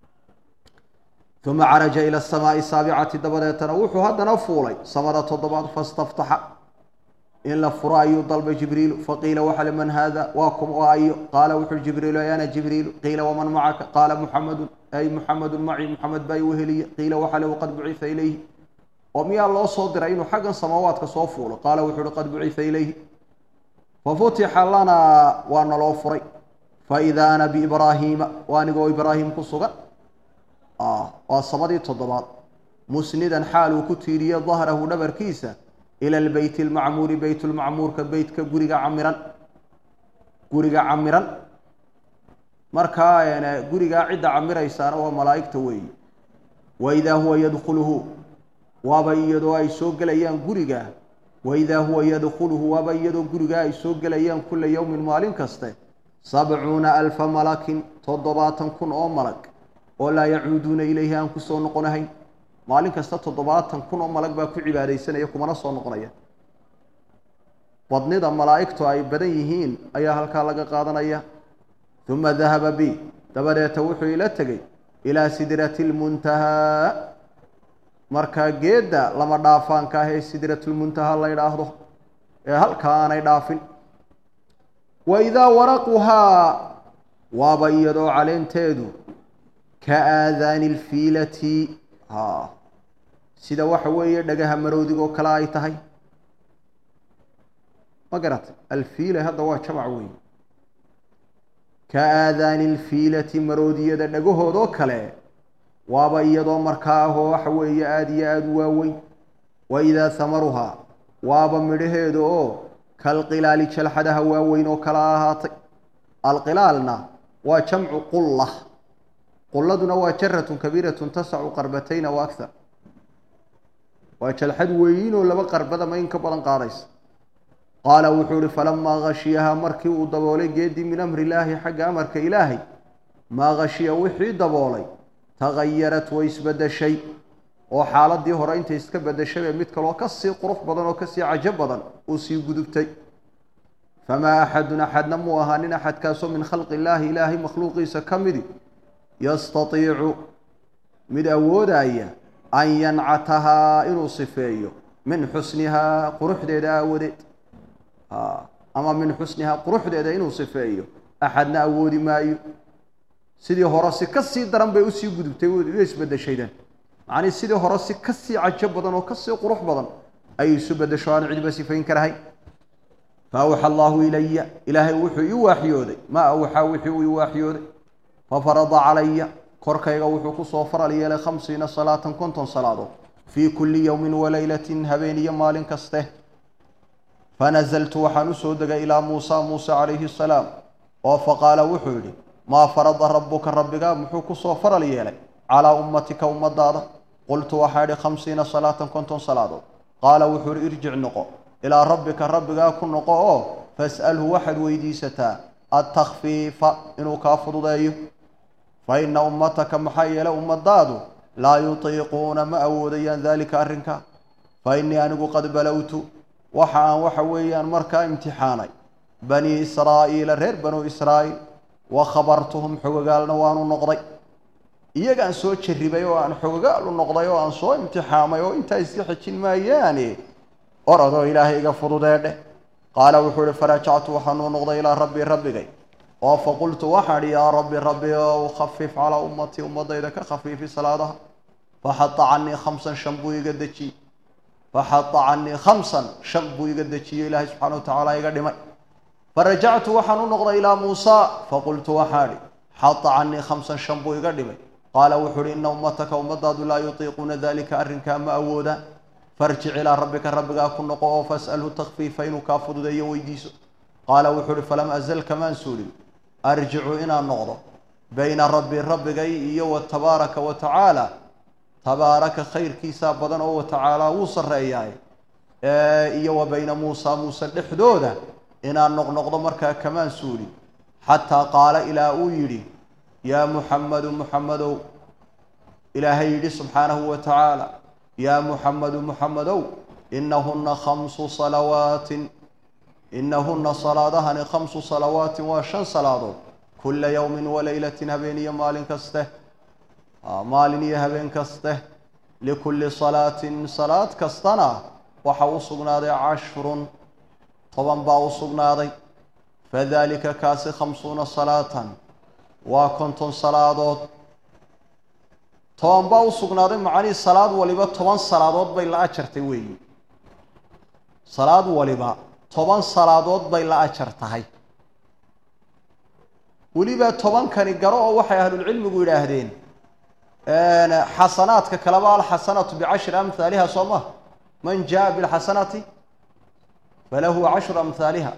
uma caraja ila asamaai saabicati dabadeetana wuxuu haddana fuulay samada toddobaad fastaftaxa in la furo ayuu dalbay jibriilu faqiila waxa liman haada waa kum oo ayo qaala wuxuui jibriilu ay ana jibriilu qiila waman macaka qaala muxamedun ay muxamedun maci muxamed baa igu heliye qiila waxa le qad bucifa ilayhi oo miyaa loo soo diray inuu xaggan samaawaadka soo fuulo qaala wuxuu uhi qad bucifa ilayhi fafutixa lanaa waa naloo furay faidaa ana biibraahiima waa anigoo ibraahim ku sugan waa samadii toddobaad musnidan xaal uu ku tiiriye dahrahu dhabarkiisa ila lbeyt lmacmuuri beyt lmacmuurka beytka guriga camiran guriga camiran markaa gurigaa cidda camiraysaana waa malaa'igta weeyi waidaa huwa yadkhuluhu waaba iyadoo ay soo gelayaan guriga waidaa huwa yadkhuluhu waaba iyadoo gurigaa ay soo gelayaan kula yowmin maalin kaste sabcuuna alfa malakin toddobaatan kun oo malag oo laa yacuuduuna ilayhi aan kusoo noqonahayn maalin kasta toddobaatan kun oo malag baa ku cibaadaysanaya kumana soo noqonaya badnida malaa'igtu ay badan yihiin ayaa halkaa laga qaadanaya uma dahaba bi dabadeeta wuxuu ila tegey ilaa sidrati lmuntahaa markaa geedda lama dhaafaanka ah ee sidratulmuntahaa la ydhaahdo ee halkaa aanay dhaafin wa idaa waraquhaa waaba iyadoo caleenteedu ka aadaani lfiilati ha sida waxa weeye dhagaha marowdigoo kale ay tahay ma garatay alfiila hadda waa jamac weeye ka aadaani lfiilati maroodiyada dhagahoodoo kale waaba iyadoo markaa ahoo waxa weeye aada iyo aada u waaweyn wa idaa hamaruhaa waaba midhaheeda oo kalqilaali jalxadaha waaweyn oo kala ahaatay alqilaalna waa jamcu qulla qulladuna waa jaratun kabiiratun tasacu qarbatayna wa akhar waa jalxad weyn oo laba qarbadama in ka badan qaadaysa qaala wuxuu ihi falamaa gashiyahaa markii uu daboolay geedii min amri illaahi xagga amarka ilaahay maa gashiya wixii daboolay tagayarat way isbedeshay oo xaaladii hore intay iska bedeshay ee mid kaloo kasii qurux badan oo kasii cajo badan uu sii gudubtay famaa axadun axadna muu ahaanin axadkaasoo min khalqi illaahi ilaahay makhluuqiisa ka midi yastatiicu mid awoodaya an yancatahaa inuu sifeeyo min xusnihaa quruxdeeda aawadeed ama min xusnihaa quruxdeeda inuu sifeeyo axadna awoodi maayo sidii hore si ka sii daran bay usii gudubtay way isbedeshaydan macnii sidii hore si kasii cajo badan oo kasii qurux badan ayay isu bedesho aan cidba sifayn karahay fa awxa allaahu ilaya ilaahay wuxuu ii waaxyooday maa awxaa wixii uu ii waaxyooday fafarada calaya korkayga wuxuu kusoo faral yeelay khamsiina salaatan konton salaadood fii kulli yowmin walaylatin habeen iyo maalin kaste fanazaltu waxaan usoo degay ilaa muusa muuse calayhi asalaam oo faqaala wuxuu yidhi maa farada rabbuka rabbigaa muxuu kusoo faral yeelay calaa ummatika ummadaada qultu waxaa idhi khamsiina salaatan konton salaadood qaala wuxuu ihi irjic noqo ilaa rabbika rabbigaa ku noqo oo fas'alhu waxaad weydiisataa adtakfiifa inuu kaa fududeeyo fa ina ummataka maxaa yeelay ummadaadu laa yutiiquuna ma awoodayaan daalika arrinka fa innii anigu qad balowtu waxa aan waxa weeyaan markaa imtixaanay banii israa'iila reer banuu israa'iil wa khabartuhum xogogaalna waanu noqday iyagaan soo jarribay oo aan xogogaalu noqday oo aan soo imtixaamay oo intaa iska xejin maayaane orodoo ilaahay iga fududeedheh qaala wuxuu ihi farajactu waxaanuu noqday ilaa rabbii rabbigay oo faqultu waxaan idhi yaa rabbi rabbi ow khafif calaa ummatii ummadayda ka khafiifi salaadaha faxata canii khamsan shan buu iga dejiyey faxata canii khamsan shan buu iga dejiyey ilaahay subxana wa tacaala iga dhimay farajactu waxaan u noqday ilaa muusa faqultu waxaan idhi xata canii khamsan shan buu iga dhimay qaala wuxuu ihi ina ummataka ummadaadu laa yutiiquuna dalika arrinkaa ma awoodaan farjic ilaa rabbika rabbigaa ku noqo oo fas'alhu takfiifa inuu kaa fududeeyo weydiiso qaala wuxuu uhi falam azal kamaan suulin arjicu inaan noqdo bayna rabbi rabbigay iyo wa tabaaraka wa tacaala tabaaraka khayrkiisaa badan oo wa tacaala wuu sarreeyaay iyo wa bayna muusa muuse dhexdooda inaan noqnoqdo markaa kamaan suulin xataa qaala ilaa uu yidhi yaa muxammadu muxammadow ilaahay yidhi subxaanahu wa tacaala yaa muxammadu muxammadow inahuna khamsu salawaatin inahuna salaadahani khamsu salawaatin waa shan salaadood kula yowmin walaylatin habeen iyo maalin kaste maalin iyo habeen kaste likulli salaatin salaad kastana waxa u sugnaaday cashrun toban baa u sugnaaday fadalika kaasi khamsuuna salaatan waa konton salaadood toban baa u sugnaaday macnihii salaad waliba toban salaadood bay la ajartay weeyi salaad waliba toban salaadood bay la ajar tahay weliba tobankani garo oo waxay ahlulcilmigu yidhaahdeen xasanaadka kaleba alxasanatu bicashri amhaaliha soo ma man jaa bilxasanati falahu cashru amhaaliha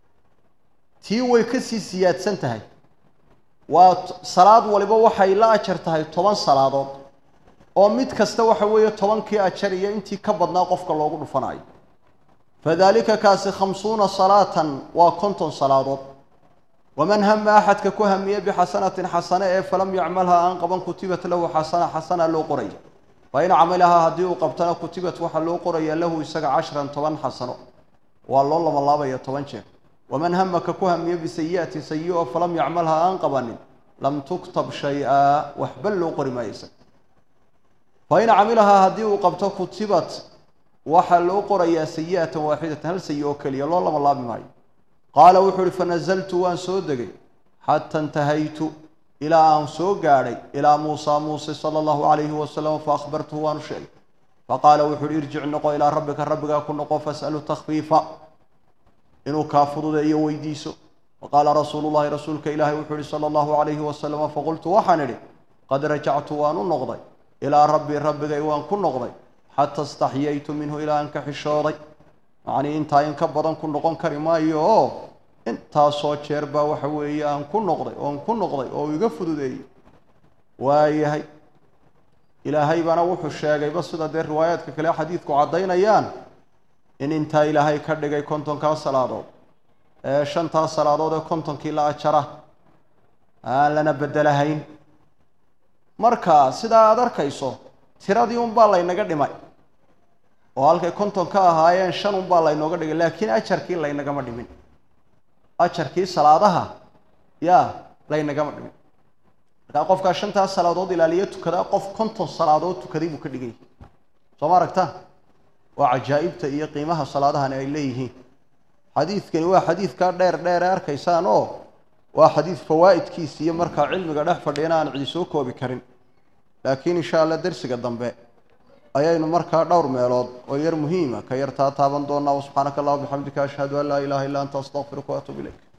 tii way kasii siyaadsan tahay waa salaad waliba waxay la ajar tahay toban salaadood oo mid kasta waxa weeye tobankii ajar iyo intii ka badnaa qofka loogu dhufanayo fadalika kaasi khamsuuna salaatan waa konton salaadood waman hama axadka ku hamiye bixasanatin xasane ee falam yacmalha aan qaban kutibat lahu xasana xasana loo qoraya fa in camilahaa haddii uu qabtana kutibat waxaa loo qoraya lahu isaga cashran toban xasano waa loo labalaabaya toban jeer waman hamaka ku hamiye bisayi'ati sayi-o falam yacmalha aan qabanin lam tuktab shay-a waxba loo qori maayo isaga fa in camilahaa haddii uu qabto kutibat waxaa loo qorayaa sayi'atan waaxidatan hal sayi oo keliya loo labalaabi maayo qaala wuxuu uhi fanazaltu waan soo degay xata intahaytu ilaa aan soo gaadhay ilaa muusa muuse sala allahu calayhi wasalam faahbartuhu waanu sheegay faqaala wuxu uhi irjic noqo ilaa rabbika rabbigaa ku noqo fas'alu takhfiifa inuu kaa fududeeyo weydiiso faqaala rasuulu llahi rasuulka ilaahi wuxuu ihi sala allahu calayhi wasalama faqultu waxaan idhi qad rajactu waan u noqday ilaa rabbii rabbigay waan ku noqday xata istaxyaytu minhu ilaa aan ka xishooday macnii intaa in ka badan ku noqon kari maayo oo intaasoo jeer baa waxa weeye aan ku noqday oon ku noqday oo iga fududeeyey waayahay ilaahay baana wuxuu sheegayba sida dee riwaayaadka kale xadiidku caddaynayaan in intaa ilaahay ka dhigay kontonkaa salaadood ee shantaa salaadood ee kontonkii la ajara aan lana bedelahayn marka sidaa aada arkayso tiradii unbaa laynaga dhimay oo halkay konton ka ahaayeen shan unbaa laynooga dhigay laakiin ajarkii laynagama dhimin ajarkii salaadaha yaa laynagama dhimin markaa qofkaa shantaas salaadood ilaaliyo tukadaa qof konton salaadood tukaday buu ka dhigay soo ma aragtaan waa cajaa'ibta iyo qiimaha salaadahani ay leeyihiin xadiidkani waa xadiidkaa dheer dheer ee arkaysaan oo waa xadiid fawaa'idkiisa iyo markaa cilmiga dhex fadhiyana aan cidi soo koobi karin laakiin insha allah dersiga dambe ayaynu markaa dhowr meelood oo yar muhiima ka yartaa taaban doonaa subxaanaka allah bixamdika ashhadu an laa ilaha illa anta astaqfiruka waatuub ilayk